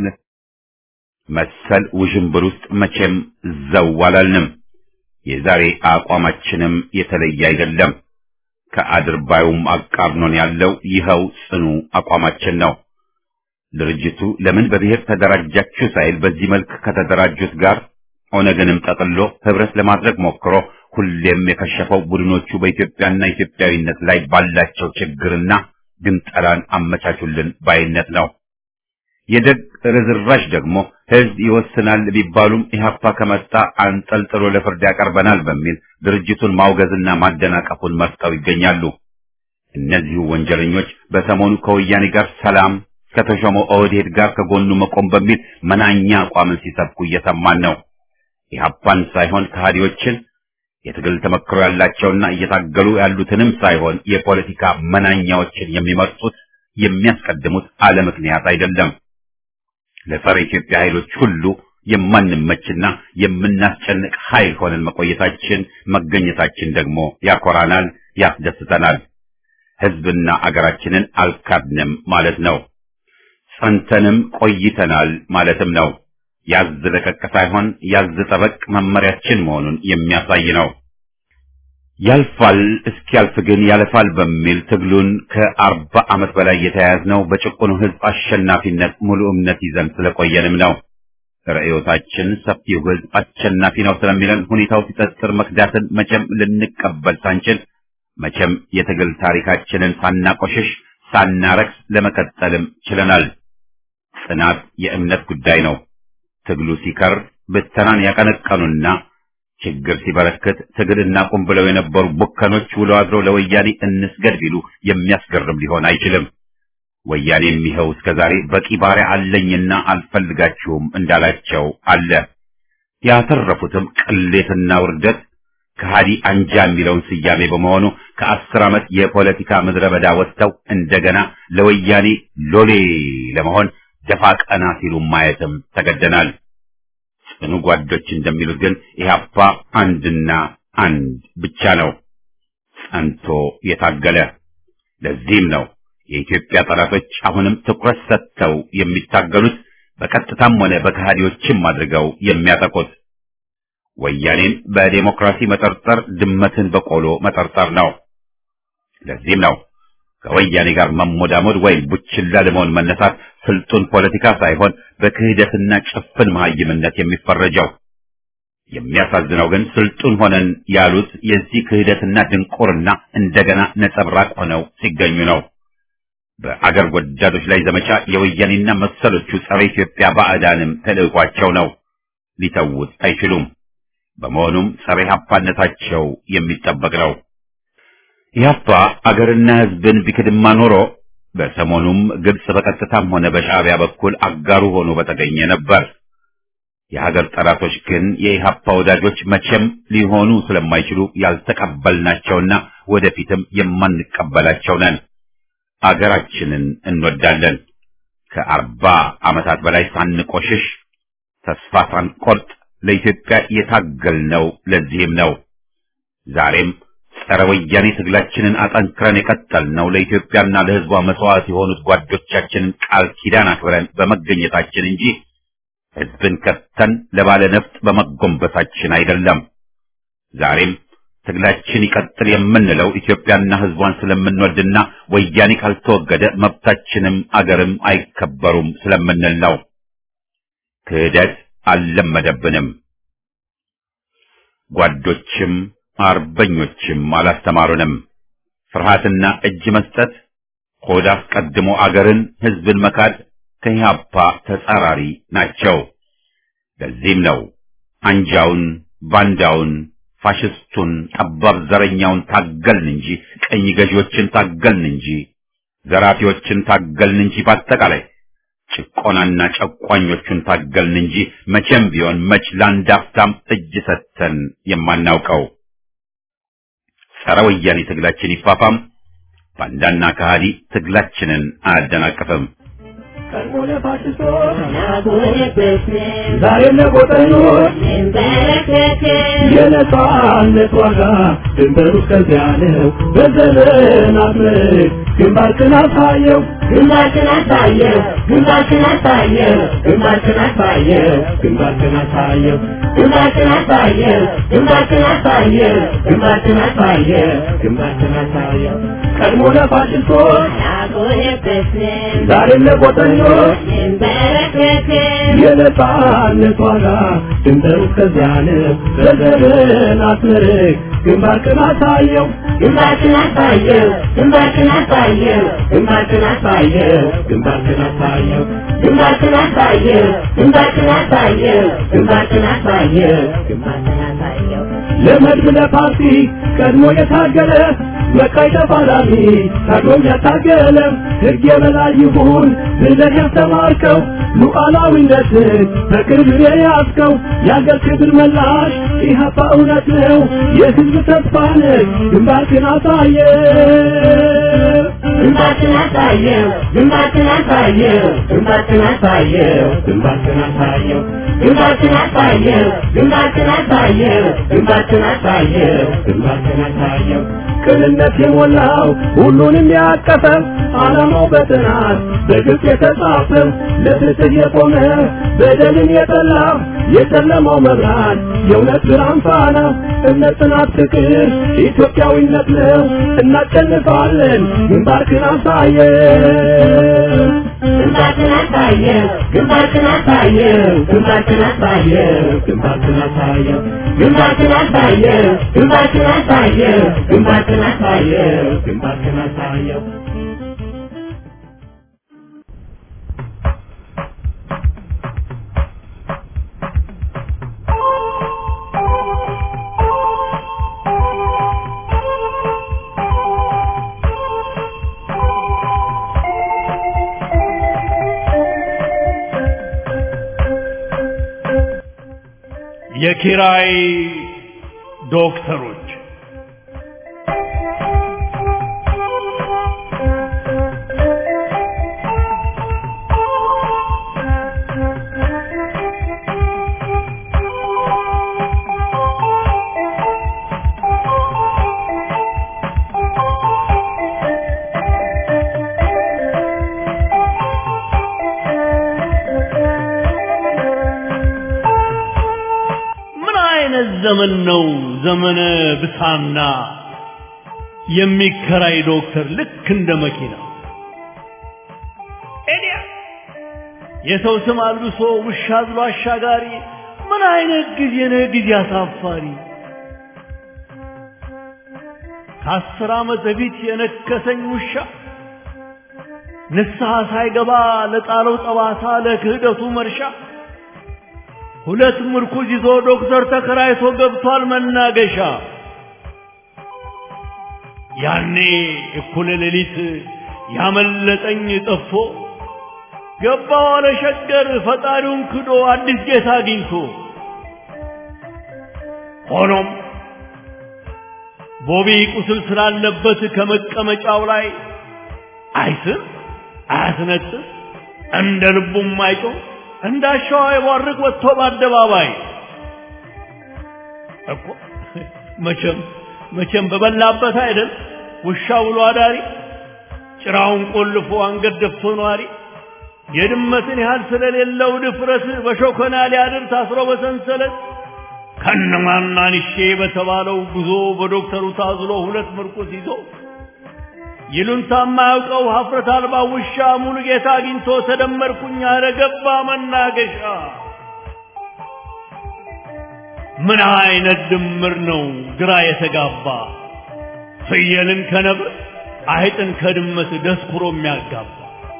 Speaker 1: መሰል ውዥንብር ውስጥ መቼም ዘው አላልንም። የዛሬ አቋማችንም የተለየ አይደለም። ከአድርባዩም አቃርኖን ያለው ይኸው ጽኑ አቋማችን ነው። ድርጅቱ ለምን በብሔር ተደራጃችሁ ሳይል በዚህ መልክ ከተደራጁት ጋር ኦነግንም ጠቅሎ ህብረት ለማድረግ ሞክሮ ሁሌም የከሸፈው ቡድኖቹ በኢትዮጵያና ኢትዮጵያዊነት ላይ ባላቸው ችግርና ግንጠላን አመቻቹልን ባይነት ነው። የደግ ርዝራሽ ደግሞ ህዝብ ይወስናል ቢባሉም ኢህአፓ ከመጣ አንጠልጥሎ ለፍርድ ያቀርበናል በሚል ድርጅቱን ማውገዝና ማደናቀፉን መርጠው ይገኛሉ። እነዚሁ ወንጀለኞች በሰሞኑ ከወያኔ ጋር ሰላም ከተሾመው ኦህዴድ ጋር ከጎኑ መቆም በሚል መናኛ አቋምን ሲሰብኩ እየሰማን ነው። ኢህአፓን ሳይሆን ከሃዲዎችን የትግል ተመክሮ ያላቸውና እየታገሉ ያሉትንም ሳይሆን የፖለቲካ መናኛዎችን የሚመርጡት የሚያስቀድሙት አለ ምክንያት አይደለም። ለጸረ ኢትዮጵያ ኃይሎች ሁሉ የማንመችና የምናስጨንቅ ኃይል ሆነን መቆየታችን መገኘታችን ደግሞ ያኮራናል፣ ያስደስተናል። ህዝብና አገራችንን አልካድንም ማለት ነው። ጸንተንም ቆይተናል ማለትም ነው። ያዝ ለቀቅ ሳይሆን ያዝ ጠበቅ መመሪያችን መሆኑን የሚያሳይ ነው። ያልፋል እስኪያልፍ ግን ያለፋል በሚል ትግሉን ከአርባ ዓመት በላይ የተያያዝነው በጭቁኑ ህዝብ አሸናፊነት ሙሉ እምነት ይዘን ስለቆየንም ነው። ርዕዮታችን ሰፊው ህዝብ አሸናፊ ነው ስለሚለን ሁኔታው ሲጠጥር መክዳትን መቼም ልንቀበል ሳንችል መቼም የትግል ታሪካችንን ሳናቆሽሽ ሳናረክስ ለመቀጠልም ችለናል። ጽናት የእምነት ጉዳይ ነው። ትግሉ ሲከር ብተናን ያቀነቀኑና ችግር ሲበረክት ትግል እናቁም ብለው የነበሩ ቡከኖች ውሎ አድረው ለወያኔ እንስገድ ቢሉ የሚያስገርም ሊሆን አይችልም። ወያኔም ይኸው እስከዛሬ በቂ ባሪያ አለኝና አልፈልጋችሁም እንዳላቸው አለ። ያተረፉትም ቅሌትና ውርደት ከሃዲ አንጃ የሚለውን ስያሜ በመሆኑ ከአስር ዓመት የፖለቲካ ምድረ በዳ ወጥተው እንደገና ለወያኔ ሎሌ ለመሆን ደፋ ቀና ሲሉ ማየትም ተገደናል። ጽኑ ጓዶች እንደሚሉት ግን ኢህአፓ አንድና አንድ ብቻ ነው፣ ጸንቶ የታገለ። ለዚህም ነው የኢትዮጵያ ጠላቶች አሁንም ትኩረት ሰጥተው የሚታገሉት በቀጥታም ሆነ በከሃዲዎችም አድርገው የሚያጠቁት ወያኔን በዴሞክራሲ መጠርጠር ድመትን በቆሎ መጠርጠር ነው። ለዚህም ነው ከወያኔ ጋር መሞዳሞድ ወይም ቡችላ ለመሆን መነሳት ስልጡን ፖለቲካ ሳይሆን በክህደትና ጭፍን መሀይምነት የሚፈረጀው። የሚያሳዝነው ግን ስልጡን ሆነን ያሉት የዚህ ክህደትና ድንቁርና እንደገና ነጸብራቅ ሆነው ሲገኙ ነው። በአገር ወዳዶች ላይ ዘመቻ የወያኔና መሰሎቹ ጸረ ኢትዮጵያ ባዕዳንም ተልዕኳቸው ነው። ሊተውት አይችሉም። በመሆኑም ጸረ ኢህአፓነታቸው የሚጠበቅ ነው። ኢህአፓ አገርና ሕዝብን ቢክድማ ኖሮ በሰሞኑም ግብጽ በቀጥታም ሆነ በሻዕቢያ በኩል አጋሩ ሆኖ በተገኘ ነበር። የሀገር ጠላቶች ግን የኢህአፓ ወዳጆች መቼም ሊሆኑ ስለማይችሉ ያልተቀበልናቸውና ወደፊትም የማንቀበላቸው ነን። አገራችንን እንወዳለን። ከአርባ ዓመታት በላይ ሳንቆሽሽ ተስፋ ሳንቆርጥ ለኢትዮጵያ የታገልነው ለዚህም ነው። ዛሬም ጸረ ወያኔ ትግላችንን አጠንክረን የቀጠልነው ለኢትዮጵያና ለሕዝቧ መስዋዕት የሆኑት ጓዶቻችንን ቃል ኪዳን አክብረን በመገኘታችን እንጂ ሕዝብን ከተን ለባለ ነፍጥ በመጎንበሳችን አይደለም። ዛሬም ትግላችን ይቀጥል የምንለው ኢትዮጵያና ሕዝቧን ስለምንወድና ወያኔ ካልተወገደ መብታችንም አገርም አይከበሩም ስለምንል ነው። ክህደት አልለመደብንም። ጓዶችም አርበኞችም አላስተማሩንም። ፍርሃትና እጅ መስጠት፣ ሆድ አስቀድሞ አገርን ሕዝብን መካድ ከኢህአፓ ተጻራሪ ናቸው። ለዚህም ነው አንጃውን፣ ባንዳውን፣ ፋሽስቱን፣ ጠባብ ዘረኛውን ታገልን እንጂ ቀኝ ገዢዎችን ታገልን እንጂ ዘራፊዎችን ታገልን እንጂ በአጠቃላይ ጭቆናና ጨቋኞቹን ታገልን እንጂ መቼም ቢሆን መች ለአንድ አፍታም እጅ ሰጥተን የማናውቀው። ጸረ ወያኔ ትግላችን ይፋፋም፣ ባንዳና ከሃዲ ትግላችንን አያደናቅፍም።
Speaker 3: ቀድሞ ለፋሽስቶች ዛሬም ለጎጠኞች የነጻነት ዋጋ ድንበሩ እስከዚያ ነው። በዘመናት ምርክ ግንባርክን አሳየው ግንባርክን አሳየው ግንባርክን አሳየው ግንባርክን አሳየው ግንባርክን አሳየው ግንባርክን አሳየው ግንባርክን አሳየው ግንባርክን አሳየው ግንባርክን አሳየው ቀድሞ ለፋሽስቶች ዛሬም ለጎጠኞች የነጻነት ዋጋ ድንበሩ እስከዚያ ነው። በዘመናት ምርክ ግንባርክን አሳየው ግንባርክን አሳየው ግንባርክን አሳየው ግንባርክን አሳየው ግንባርክን አሳየው ግንባርክን አሳየው ግንባርክን አሳየው ግንባርክን አሳየው ግንባርክን አሳየው ለመድብ ለፓርቲ ቀድሞ የታገለ መቃይ ተፋላሚ ታግሎም ያታገለ ሕግ የበላይ ይሁን ብለህ ያስተማርከው ሉዓላዊነትን በቅርብ የያዝከው የአገር ክብር መላሽ ኢህአፓ እውነት ነው የሕዝብ ተስፋ ነህ ግንባርክን አሳየ ግንባርክን አሳየው ግንባርክን አሳየው ግንባርክን አሳየው ግንባርክን አሳየው ግንባርክን አሳየው ግንባርክን አሳየው ግንባርክን አሳየው ግንባርክን አሳየው ቅንነት የሞላው ሁሉንም ያቀፈ ዓላማው በጥናት በግልጽ የተጻፈ ለፍትህ የቆመ በደልን የጠላ የጨለማው መብራት የእውነት ብርሃን ፋና እምነት፣ ጽናት፣ ፍቅር ኢትዮጵያዊነት ነው። እናሸንፋለን። ግንባርክን አሳየው ግንባርክን አሳየው ግንባርክን አሳየው ግንባርክን አሳየው ግንባርክን አሳየው ግንባርክን አሳየው ግንባርክን አሳየው ግንባርክን አሳየው ግንባርክን አሳየው
Speaker 4: የኪራይ ዶክተሮች አይነት ዘመን ነው ዘመነ ብሳና የሚከራይ ዶክተር ልክ እንደ መኪና ኤዲያ የሰው ስም አልብሶ ውሻ ብሎ አሻጋሪ ምን አይነት ጊዜ ነው ጊዜ አሳፋሪ ከአስር ዓመት በፊት የነከሰኝ ውሻ ንስሐ ሳይገባ ለጣለው ጠባሳ ለክህደቱ መርሻ ሁለት ምርኩዝ ይዞ ዶክተር ተከራይቶ ገብቷል መናገሻ ያኔ እኩለ ሌሊት ያመለጠኝ ጠፍቶ ገባ ዋለ ሸገር ፈጣሪውን ክዶ አዲስ ጌታ አግኝቶ ሆኖም ቦቢ ቁስል ስላለበት ከመቀመጫው ላይ አይስም አያስነጥስ እንደ ልቡም አይጮህ እንዳሻው አይቧርቅ ወጥቶ በአደባባይ እኮ መቼም መቼም በበላበት አይደል ውሻ ውሎ አዳሪ ጭራውን ቆልፎ አንገት ደፍቶ ነዋሪ የድመትን ያህል ስለሌለው ድፍረት በሾከና ሊያድር ታስሮ በሰንሰለት ከነማናንሼ በተባለው ጉዞ በዶክተሩ ታዝሎ ሁለት ምርኩስ ይዞ ይሉንታ የማያውቀው ሀፍረት አልባ ውሻ ሙሉ ጌታ አግኝቶ ተደመርኩኝ አለ ገባ መናገሻ። ምን አይነት ድምር ነው ግራ የተጋባ ፍየልን ከነብር አይጥን ከድመት ደስኩሮ የሚያጋባ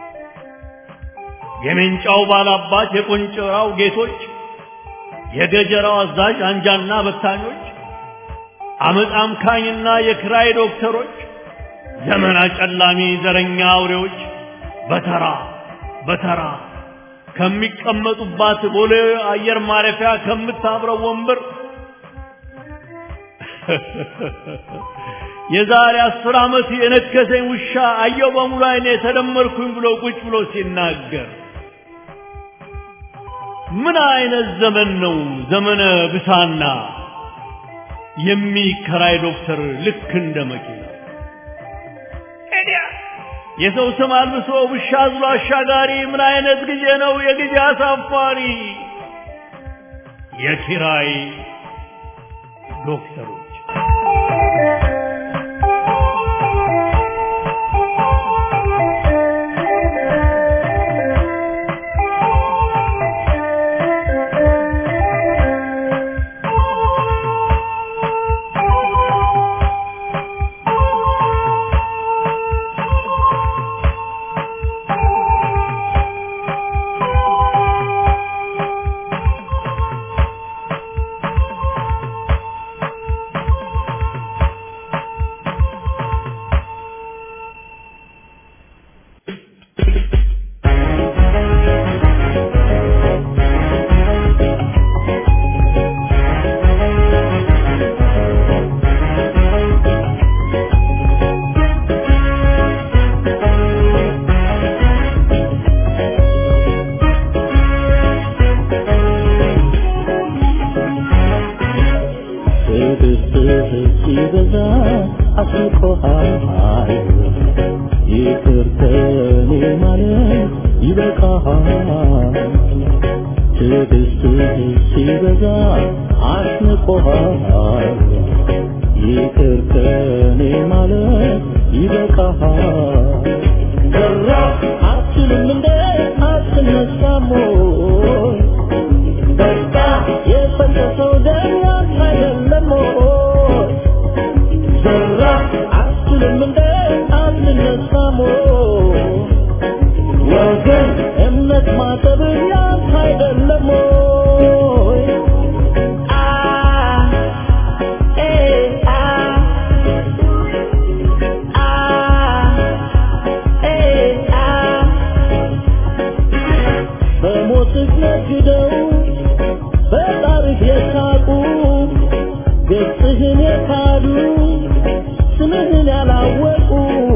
Speaker 4: የሜንጫው ባላባት የቆንጨራው ጌቶች የገጀራው አዛዥ አንጃና በታኞች አመፅ አምካኝና የክራይ ዶክተሮች ዘመን አጨላሚ ዘረኛ አውሬዎች በተራ በተራ ከሚቀመጡባት ቦሌ አየር ማረፊያ ከምታብረው ወንበር የዛሬ አስር ዓመት የነከሰኝ ውሻ አየው በሙሉ አይኔ ተደመርኩኝ ብሎ ቁጭ ብሎ ሲናገር ምን አይነት ዘመን ነው ዘመነ ብሳና የሚከራይ ዶክተር ልክ እንደ መኪና ኤዲያ የሰው ስም አልብሶ ውሻ አዝሎ አሻጋሪ ምን አይነት ጊዜ ነው የጊዜ አሳፋሪ የኪራይ ዶክተሮች
Speaker 3: ሲበዛ አስቆሃል ይቅር ከኔ ማለት ይበቃሃል ትዕግስትህ ሲበዛ አስንቆሃል ይቅር ከኔ ማለት ይበቃሃል ዘራ አትችልም እንደ አትነሳም ወይ በቃ የፈሰሰው ደም ያንተ አይደለም ወይ ዘራ አትችልም እንደ አትነሳም ወይ ወገን እምነት ማጠብ ያንተ አይደለም ወይ አ ኤ አ አ ኤ አ በሞትህ ነግደው በጣርህ የሳቁ ገጽህን የካዱ ስምህን ያላወቁ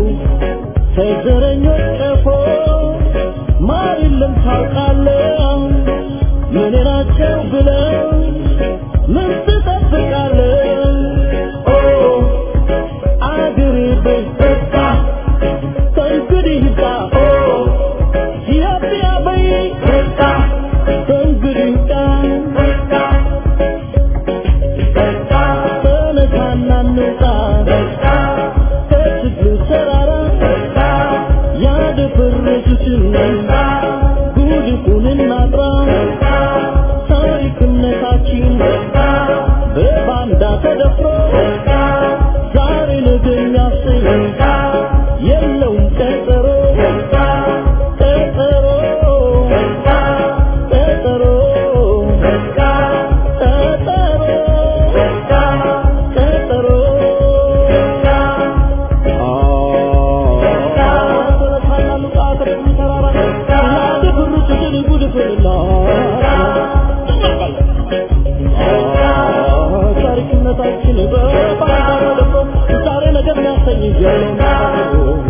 Speaker 3: ከዘረኞች ቀፎ ማር የለም ታውቃለህ ምን ናቸው ብለው ምን ትጠብቃለህ ኦ አገሬ በይ በቃ ከእንግዲህ ይብቃ ኦ ኢትዮጵያ በይ በቃ ከእንግዲህ ይብቃ በቃ ልጆቻችን ጉድፉን እናጥራ ታሪክነታችን በባንዳ ተደፍሮ ዛሬ ነገ የሚያሰኝ የለውም ቀጠሮ ቀጠሮ ቀጠሮ ቀጠሮ ታሪክነታችን በባንዳ ተደፍሮ ዛሬ ነገ የሚያሰኝ የለውም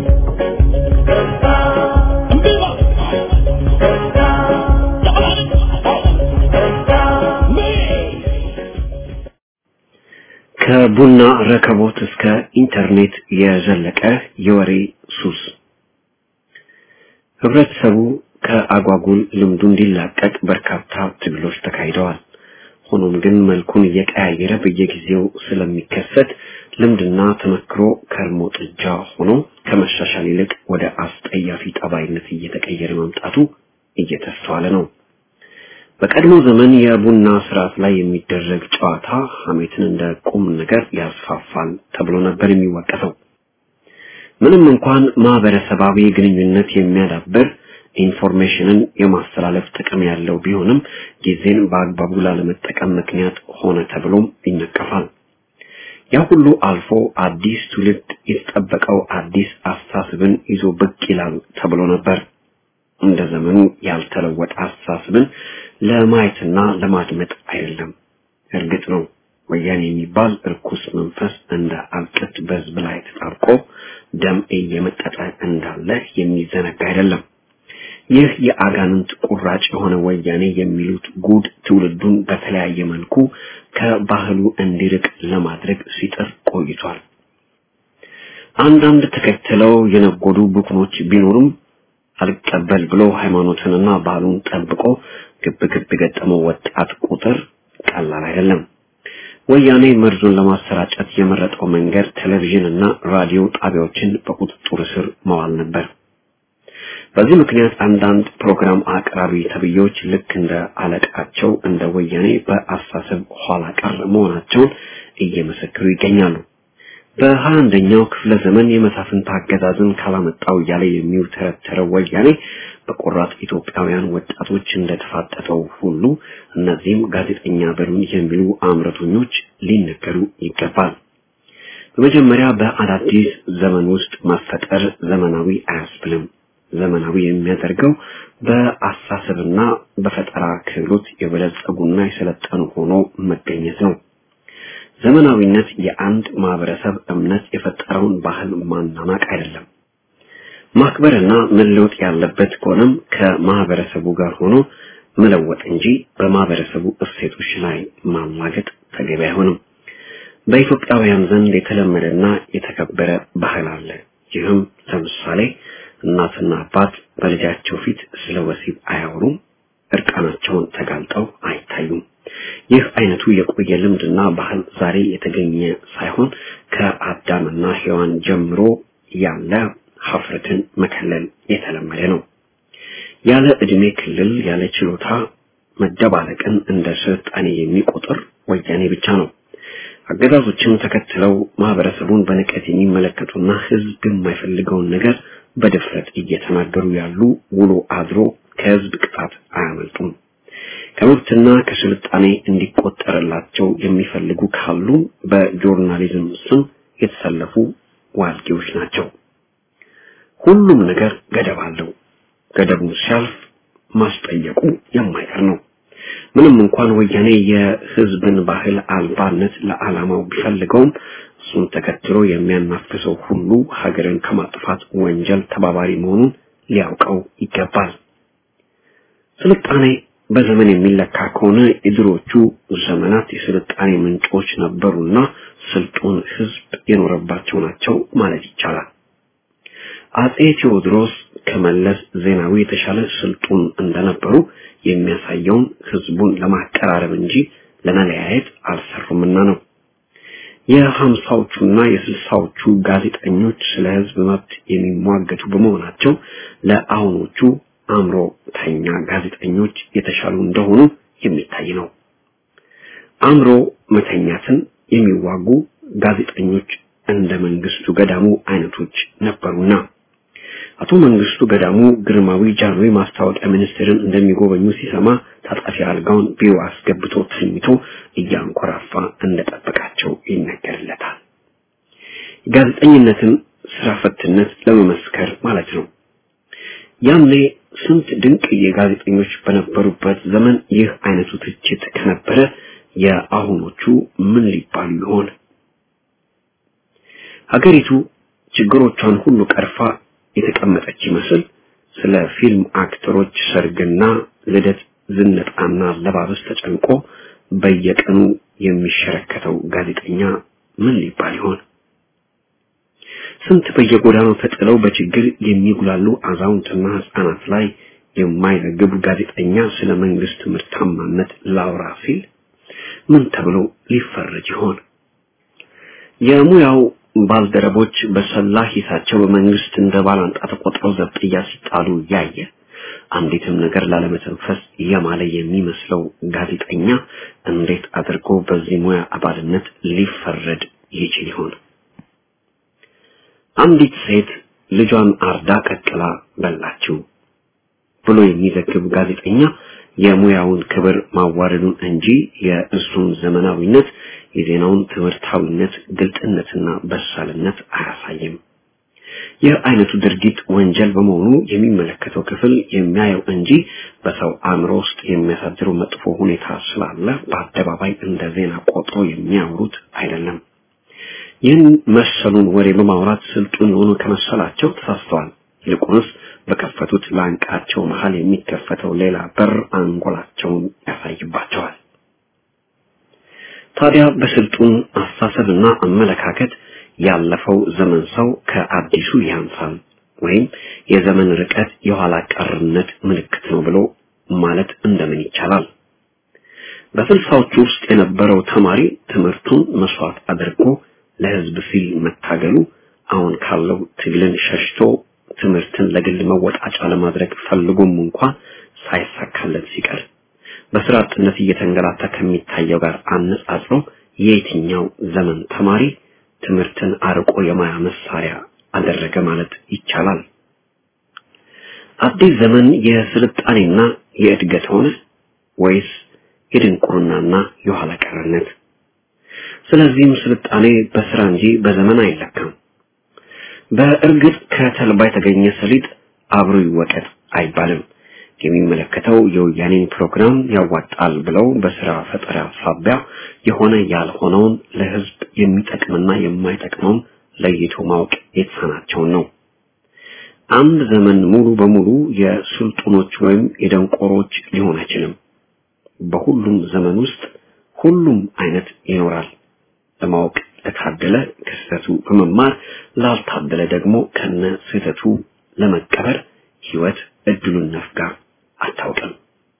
Speaker 5: ከቡና ረከቦት እስከ ኢንተርኔት የዘለቀ የወሬ ሱስ ህብረተሰቡ ከአጓጉል ልምዱ እንዲላቀቅ በርካታ ትግሎች ተካሂደዋል። ሆኖም ግን መልኩን እየቀያየረ በየጊዜው ስለሚከሰት ልምድና ተመክሮ ከርሞ ጥጃ ሆኖ ከመሻሻል ይልቅ ወደ አስጠያፊ ጠባይነት እየተቀየረ መምጣቱ እየተስተዋለ ነው። በቀድሞ ዘመን የቡና ስርዓት ላይ የሚደረግ ጨዋታ ሐሜትን እንደ ቁም ነገር ያስፋፋል ተብሎ ነበር የሚወቀሰው። ምንም እንኳን ማህበረሰባዊ ግንኙነት የሚያዳብር ኢንፎርሜሽንን የማስተላለፍ ጥቅም ያለው ቢሆንም ጊዜን በአግባቡ ላለመጠቀም ምክንያት ሆነ ተብሎም ይነቀፋል። ያ ሁሉ አልፎ አዲስ ትውልድ የተጠበቀው አዲስ አስተሳሰብን ይዞ ብቅ ይላል ተብሎ ነበር። እንደ ዘመኑ ያልተለወጠ አስተሳሰብን ለማየትና ለማድመጥ አይደለም። እርግጥ ነው ወያኔ የሚባል እርኩስ መንፈስ እንደ አልቅት በህዝብ ላይ ተጣብቆ ደም እየመጠጠ እንዳለ የሚዘነጋ አይደለም። ይህ የአጋንንት ቁራጭ የሆነ ወያኔ የሚሉት ጉድ ትውልዱን በተለያየ መልኩ ከባህሉ እንዲርቅ ለማድረግ ሲጥር ቆይቷል። አንዳንድ ተከትለው የነጎዱ ቡክኖች ቢኖሩም አልቀበል ብሎ ሃይማኖትንና ባህሉን ጠብቆ ግብ ግብ የገጠመው ወጣት ቁጥር ቀላል አይደለም። ወያኔ መርዙን ለማሰራጨት የመረጠው መንገድ ቴሌቪዥን እና ራዲዮ ጣቢያዎችን በቁጥጥር ስር መዋል ነበር። በዚህ ምክንያት አንዳንድ ፕሮግራም አቅራቢ ተብዬዎች ልክ እንደ አለቃቸው እንደ ወያኔ በአስተሳሰብ ኋላ ቀር መሆናቸውን እየመሰከሩ ይገኛሉ። በሀያ አንደኛው ክፍለ ዘመን የመሳፍንት አገዛዝን ካላመጣው እያለ የሚውተረተረው ወያኔ በቆራጥ ኢትዮጵያውያን ወጣቶች እንደተፋጠጠው ሁሉ እነዚህም ጋዜጠኛ በሉን የሚሉ አምረቶኞች ሊነገሩ ይገባል። በመጀመሪያ በአዳዲስ ዘመን ውስጥ መፈጠር ዘመናዊ አያስብልም። ዘመናዊ የሚያደርገው በአሳሰብና በፈጠራ ክህሎት የበለጸጉና የሰለጠኑ ሆኖ መገኘት ነው። ዘመናዊነት የአንድ ማህበረሰብ እምነት የፈጠረውን ባህል ማናናቅ አይደለም። ማክበርና መለወጥ ያለበት ከሆነም ከማህበረሰቡ ጋር ሆኖ መለወጥ እንጂ በማህበረሰቡ እሴቶች ላይ ማላገጥ ተገቢ አይሆንም። በኢትዮጵያውያን ዘንድ የተለመደና የተከበረ ባህል አለ። ይህም ለምሳሌ እናትና አባት በልጃቸው ፊት ስለ ወሲብ አያወሩም፣ እርቃናቸውን ተጋልጠው አይታዩም። ይህ አይነቱ የቆየ ልምድና ባህል ዛሬ የተገኘ ሳይሆን ከአዳምና ሔዋን ጀምሮ ያለ ሀፍረትን መከለል የተለመደ ነው። ያለ እድሜ ክልል ያለ ችሎታ መደባለቅን እንደ ስልጣኔ የሚቆጥር ወያኔ ብቻ ነው። አገዛዞችን ተከትለው ማህበረሰቡን በንቀት የሚመለከቱና ህዝብ የማይፈልገውን ነገር በድፍረት እየተናገሩ ያሉ ውሎ አድሮ ከህዝብ ቅጣት አያመልጡም። ከመብትና ከስልጣኔ እንዲቆጠርላቸው የሚፈልጉ ካሉ በጆርናሊዝም ስም የተሰለፉ ዋልጌዎች ናቸው። ሁሉም ነገር ገደብ አለው። ገደቡን ሲያልፍ ማስጠየቁ የማይቀር ነው። ምንም እንኳን ወያኔ የህዝብን ባህል አልባነት ለዓላማው ቢፈልገውም እሱን ተከትሎ የሚያናፍሰው ሁሉ ሀገርን ከማጥፋት ወንጀል ተባባሪ መሆኑን ሊያውቀው ይገባል። ስልጣኔ በዘመን የሚለካ ከሆነ የድሮቹ ዘመናት የስልጣኔ ምንጮች ነበሩና ስልጡን ህዝብ የኖረባቸው ናቸው ማለት ይቻላል። አጼ ቴዎድሮስ ከመለስ ዜናዊ የተሻለ ስልጡን እንደነበሩ የሚያሳየውን ህዝቡን ለማቀራረብ እንጂ ለመለያየት አልሰሩምና ነው። የሀምሳዎቹና የስልሳዎቹ ጋዜጠኞች ስለ ህዝብ መብት የሚሟገቱ በመሆናቸው ለአሁኖቹ አእምሮተኛ ጋዜጠኞች የተሻሉ እንደሆኑ የሚታይ ነው። አእምሮ መተኛትን የሚዋጉ ጋዜጠኞች እንደ መንግስቱ ገዳሙ አይነቶች ነበሩና አቶ መንግስቱ ገዳሙ ግርማዊ ጃንሆይ ማስታወቂያ ሚኒስቴርን እንደሚጎበኙ ሲሰማ ታጣፊ አልጋውን ቢሮ አስገብቶ ተኝቶ እያንኮራፋ እንደጠበቃቸው ይነገርለታል። ጋዜጠኝነትን ስራ ፈትነት ለመመስከር ማለት ነው። ያኔ ስንት ድንቅ የጋዜጠኞች በነበሩበት ዘመን ይህ አይነቱ ትችት ከነበረ የአሁኖቹ ምን ሊባሉ ይሆን? ሀገሪቱ ችግሮቿን ሁሉ ቀርፋ የተቀመጠች ይመስል ስለ ፊልም አክተሮች ሰርግና ልደት ዝነጣና አለባበስ ተጨንቆ በየቀኑ የሚሸረከተው ጋዜጠኛ ምን ሊባል ይሆን? ስንት በየጎዳናው ተጥለው በችግር የሚጉላሉ አዛውንትና ህፃናት ላይ የማይዘግብ ጋዜጠኛ ስለ መንግስት ምርታማነት ላውራ ሲል ምን ተብሎ ሊፈረጅ ይሆን? የሙያው ባልደረቦች በሰላ ሂሳቸው በመንግስት እንደ ባላንጣ ተቆጥረው ዘብጥያ ሲጣሉ ያየ አንዲትም ነገር ላለመተንፈስ የማለ የሚመስለው ጋዜጠኛ እንዴት አድርጎ በዚህ ሙያ አባልነት ሊፈረድ ይችል ይሆን? አንዲት ሴት ልጇን አርዳ ቀቅላ በላችው ብሎ የሚዘግብ ጋዜጠኛ የሙያውን ክብር ማዋረዱን እንጂ የእሱን ዘመናዊነት የዜናውን ትምህርታዊነት ግልጥነትና በሳልነት አያሳይም። ይህ አይነቱ ድርጊት ወንጀል በመሆኑ የሚመለከተው ክፍል የሚያየው እንጂ በሰው አእምሮ ውስጥ የሚያሳድረው መጥፎ ሁኔታ ስላለ በአደባባይ እንደ ዜና ቆጥሮ የሚያወሩት አይደለም። ይህን መሰሉን ወሬ በማውራት ስልጡን የሆኑ ከመሰላቸው ተሳስተዋል። ይልቁንስ በከፈቱት ላንቃቸው መሃል የሚከፈተው ሌላ በር አንጎላቸውን ያሳይባቸዋል። ታዲያ በስልጡን አስተሳሰብና አመለካከት ያለፈው ዘመን ሰው ከአዲሱ ያንሳል ወይም የዘመን ርቀት የኋላ ቀርነት ምልክት ነው ብሎ ማለት እንደምን ይቻላል? በስልሳዎቹ ውስጥ የነበረው ተማሪ ትምህርቱን መስዋዕት አድርጎ ለህዝብ ሲል መታገሉ አሁን ካለው ትግልን ሸሽቶ ትምህርትን ለግል መወጣጫ ለማድረግ ፈልጎም እንኳን ሳይሳካለት ሲቀር በስራ አጥነት እየተንገላታ ከሚታየው ጋር አነጻጽሮ የየትኛው ዘመን ተማሪ ትምህርትን አርቆ የማያ መሳሪያ አደረገ ማለት ይቻላል? አዲስ ዘመን የስልጣኔና የእድገት ሆነ ወይስ የድንቁርናና የኋላ ቀርነት? ስለዚህም ስልጣኔ በስራ እንጂ በዘመን አይለካም። በእርግጥ ከተልባ የተገኘ ሰሊጥ አብሮ ይወቀጥ አይባልም። የሚመለከተው የወያኔን ፕሮግራም ያዋጣል ብለው በስራ ፈጠራ ሳቢያ የሆነ ያልሆነውን ለህዝብ የሚጠቅምና የማይጠቅመውን ለይቶ ማወቅ የተሳናቸውን ነው። አንድ ዘመን ሙሉ በሙሉ የስልጡኖች ወይም የደንቆሮች ሊሆን አይችልም። በሁሉም ዘመን ውስጥ ሁሉም አይነት ይኖራል። ለማወቅ ለታደለ ክስተቱ በመማር ላልታደለ ደግሞ ከነ ስህተቱ ለመቀበር ህይወት እድሉን ነፍጋ አታውቅም።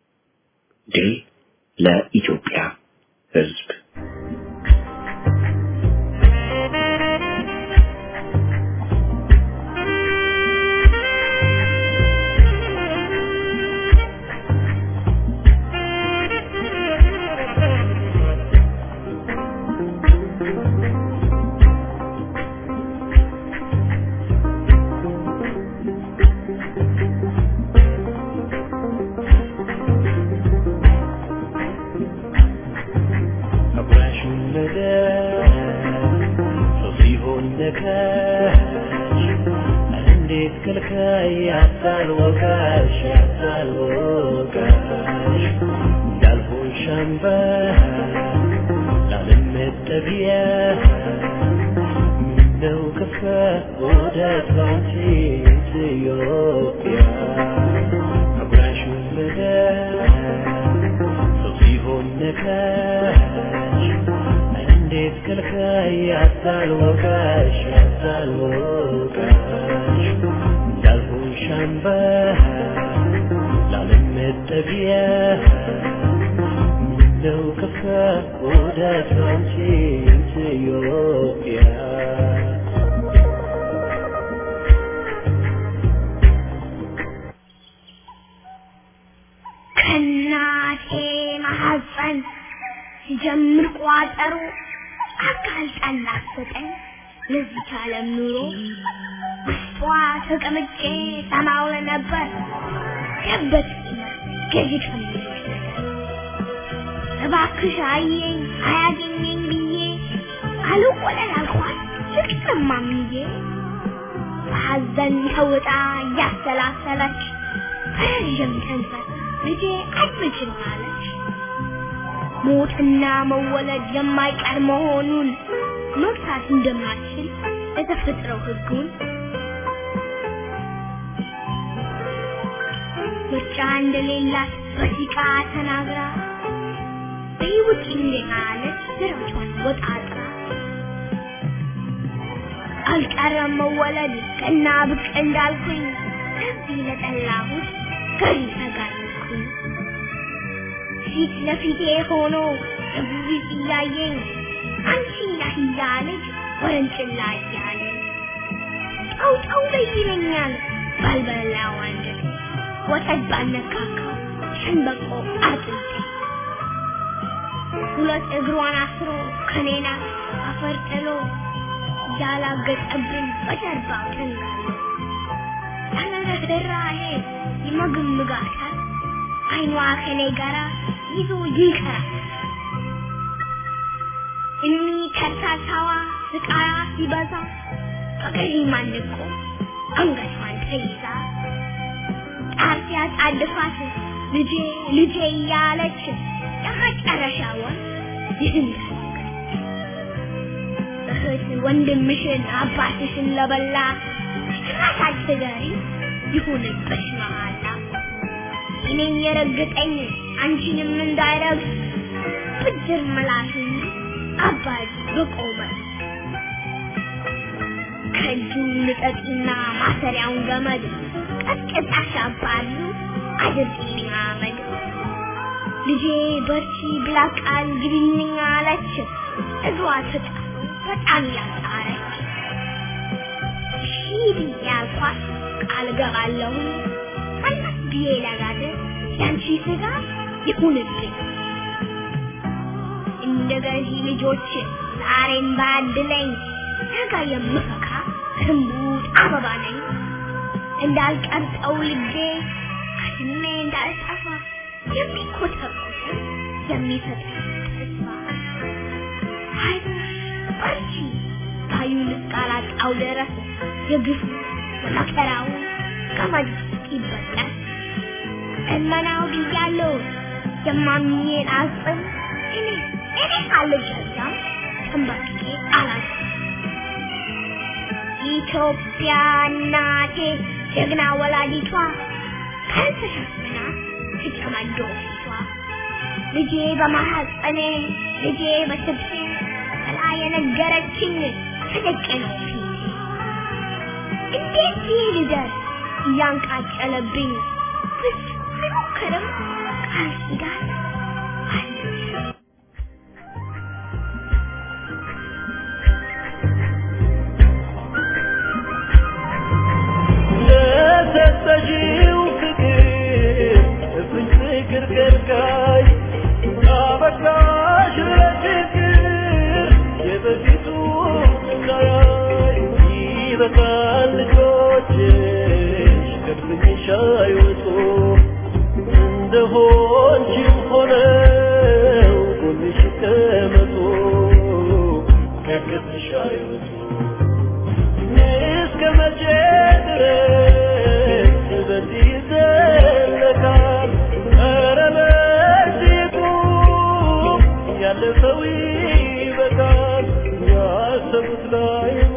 Speaker 5: ድል ለኢትዮጵያ ህዝብ።
Speaker 3: ነው ከፋ ውደት አንቺ ኢትዮጵያ
Speaker 6: ከእናቴ ማሐፀን ሲጀምር ቋጠሮ አጋልጣን ላሰጠኝ ለዚች ዓለም ኑሮ ውስጧ ተቀምጬ ሰማው ነበር ገበት ገዢ ከሚሉሽ ነገር እባክሽ አየኝ አያገኘኝ ብዬ አልቆለል አልኳት ፍቅርማምዬ በሐዘን ተውጣ እያሰላሰለች ረዥም ተንፈስ ልጄ አትችል አለች። ሞትና መወለድ የማይቀር መሆኑን መግታት እንደማትችል የተፈጥረው ሕጉን ምርጫ እንደሌላት በሲቃ ተናግራ በይውጭ አለች ስራቿን ወጣጥራ አልቀረም መወለድ ቀና ብቅ እንዳልኩኝ እዚህ ለጠላሁት ገሪ ተጋለጥኩኝ ፊት ለፊቴ ሆኖ እብሪት እያየኝ አንቺ ያህያ ልጅ ወረንጭላ እያለኝ ጠው ጠው በይ ይለኛል ባልበላው አንጀቴ ወተት ባልነካካው ሸንበቆ አጥንቴ ሁለት እግሯን አስሮ ከኔና አፈር ጥሎ ያላገጠብን በጀርባው ተንጋሎ ያለ ርኅራኄ ይመግምጋታል አይኗ ከኔ ጋራ ይዞ ይቀራል እኒ ከርታታዋ ስቃያ ሲበዛ በገዢ ማንቆ አንገቷን ተይዛ ጣር ሲያጣድፋት ልጄ ልጄ እያለች የመጨረሻውን ይህን እህት ወንድምሽን አባትሽን ለበላ ጭራሽ ትገሪ ይሁንብሽ መሃላ እኔን የረገጠኝ አንቺንም እንዳይረግጥ ብድር ምላሽን አባጅ በቆመ ከእጁ ልቀቂና ማሰሪያውን ገመድ ቀጥቅጣሽ አባሉ አድርጊልኝ አመድ ልጄ በርቺ ብላ ቃል ግቢልኝ አለች እግሯ ተጣ በጣም ያጣረች ሂድ ያልኳት ቃል ገባለሁ ቀናት ብዬ ለጋደ ያንቺ ስጋ ይሁንብኝ እንደ ገዢ ልጆች ዛሬም ባድለኝ ነገ የምፈካ እምቡጥ አበባ ነኝ እንዳልቀርጠው ልቤ ከስሜ እንዳልጠፋ የሚኮተኮት የሚሰጥ ተስፋ አይዞሽ በርቺ ባዩ ልቃላጣው ድረስ የግፉ መከራው ገመድ ይበጠስ እመናው ብያለሁ የማምኜን አጽም እኔ እኔ አልገዛም ተንበርክኬ አላት ኢትዮጵያ እናቴ ጀግና ወላዲቷ ካልተሸፍና ትጨማዶ ፊቷ ልጄ በማሐፀኔ ልጄ በስብሴ ብላ የነገረችኝ ተደቅ ነው ፊቴ እንዴት ይህ ልደርስ እያንቃጨለብኝ ብዙ አይሞክርም ቃል ኪዳን አለች
Speaker 3: ለሰጠሽው ፍቅር እፍኝ ፍቅር ከልካይ አበቃሽ ለፍቅር የበፊቱ ስቃይ ይበቃል ልጆችሽ ከድፍኝሽ አይወጡ እንደሆንሽም ሆነው ጎንሽ ይቀመጡ ከገትሽ አይወጡ እስከ መቼ ድረስ በዚህ ይዘለቃል? ኧረ በእጅጉ ያለፈው ይበቃል። ያሰቡት ላይ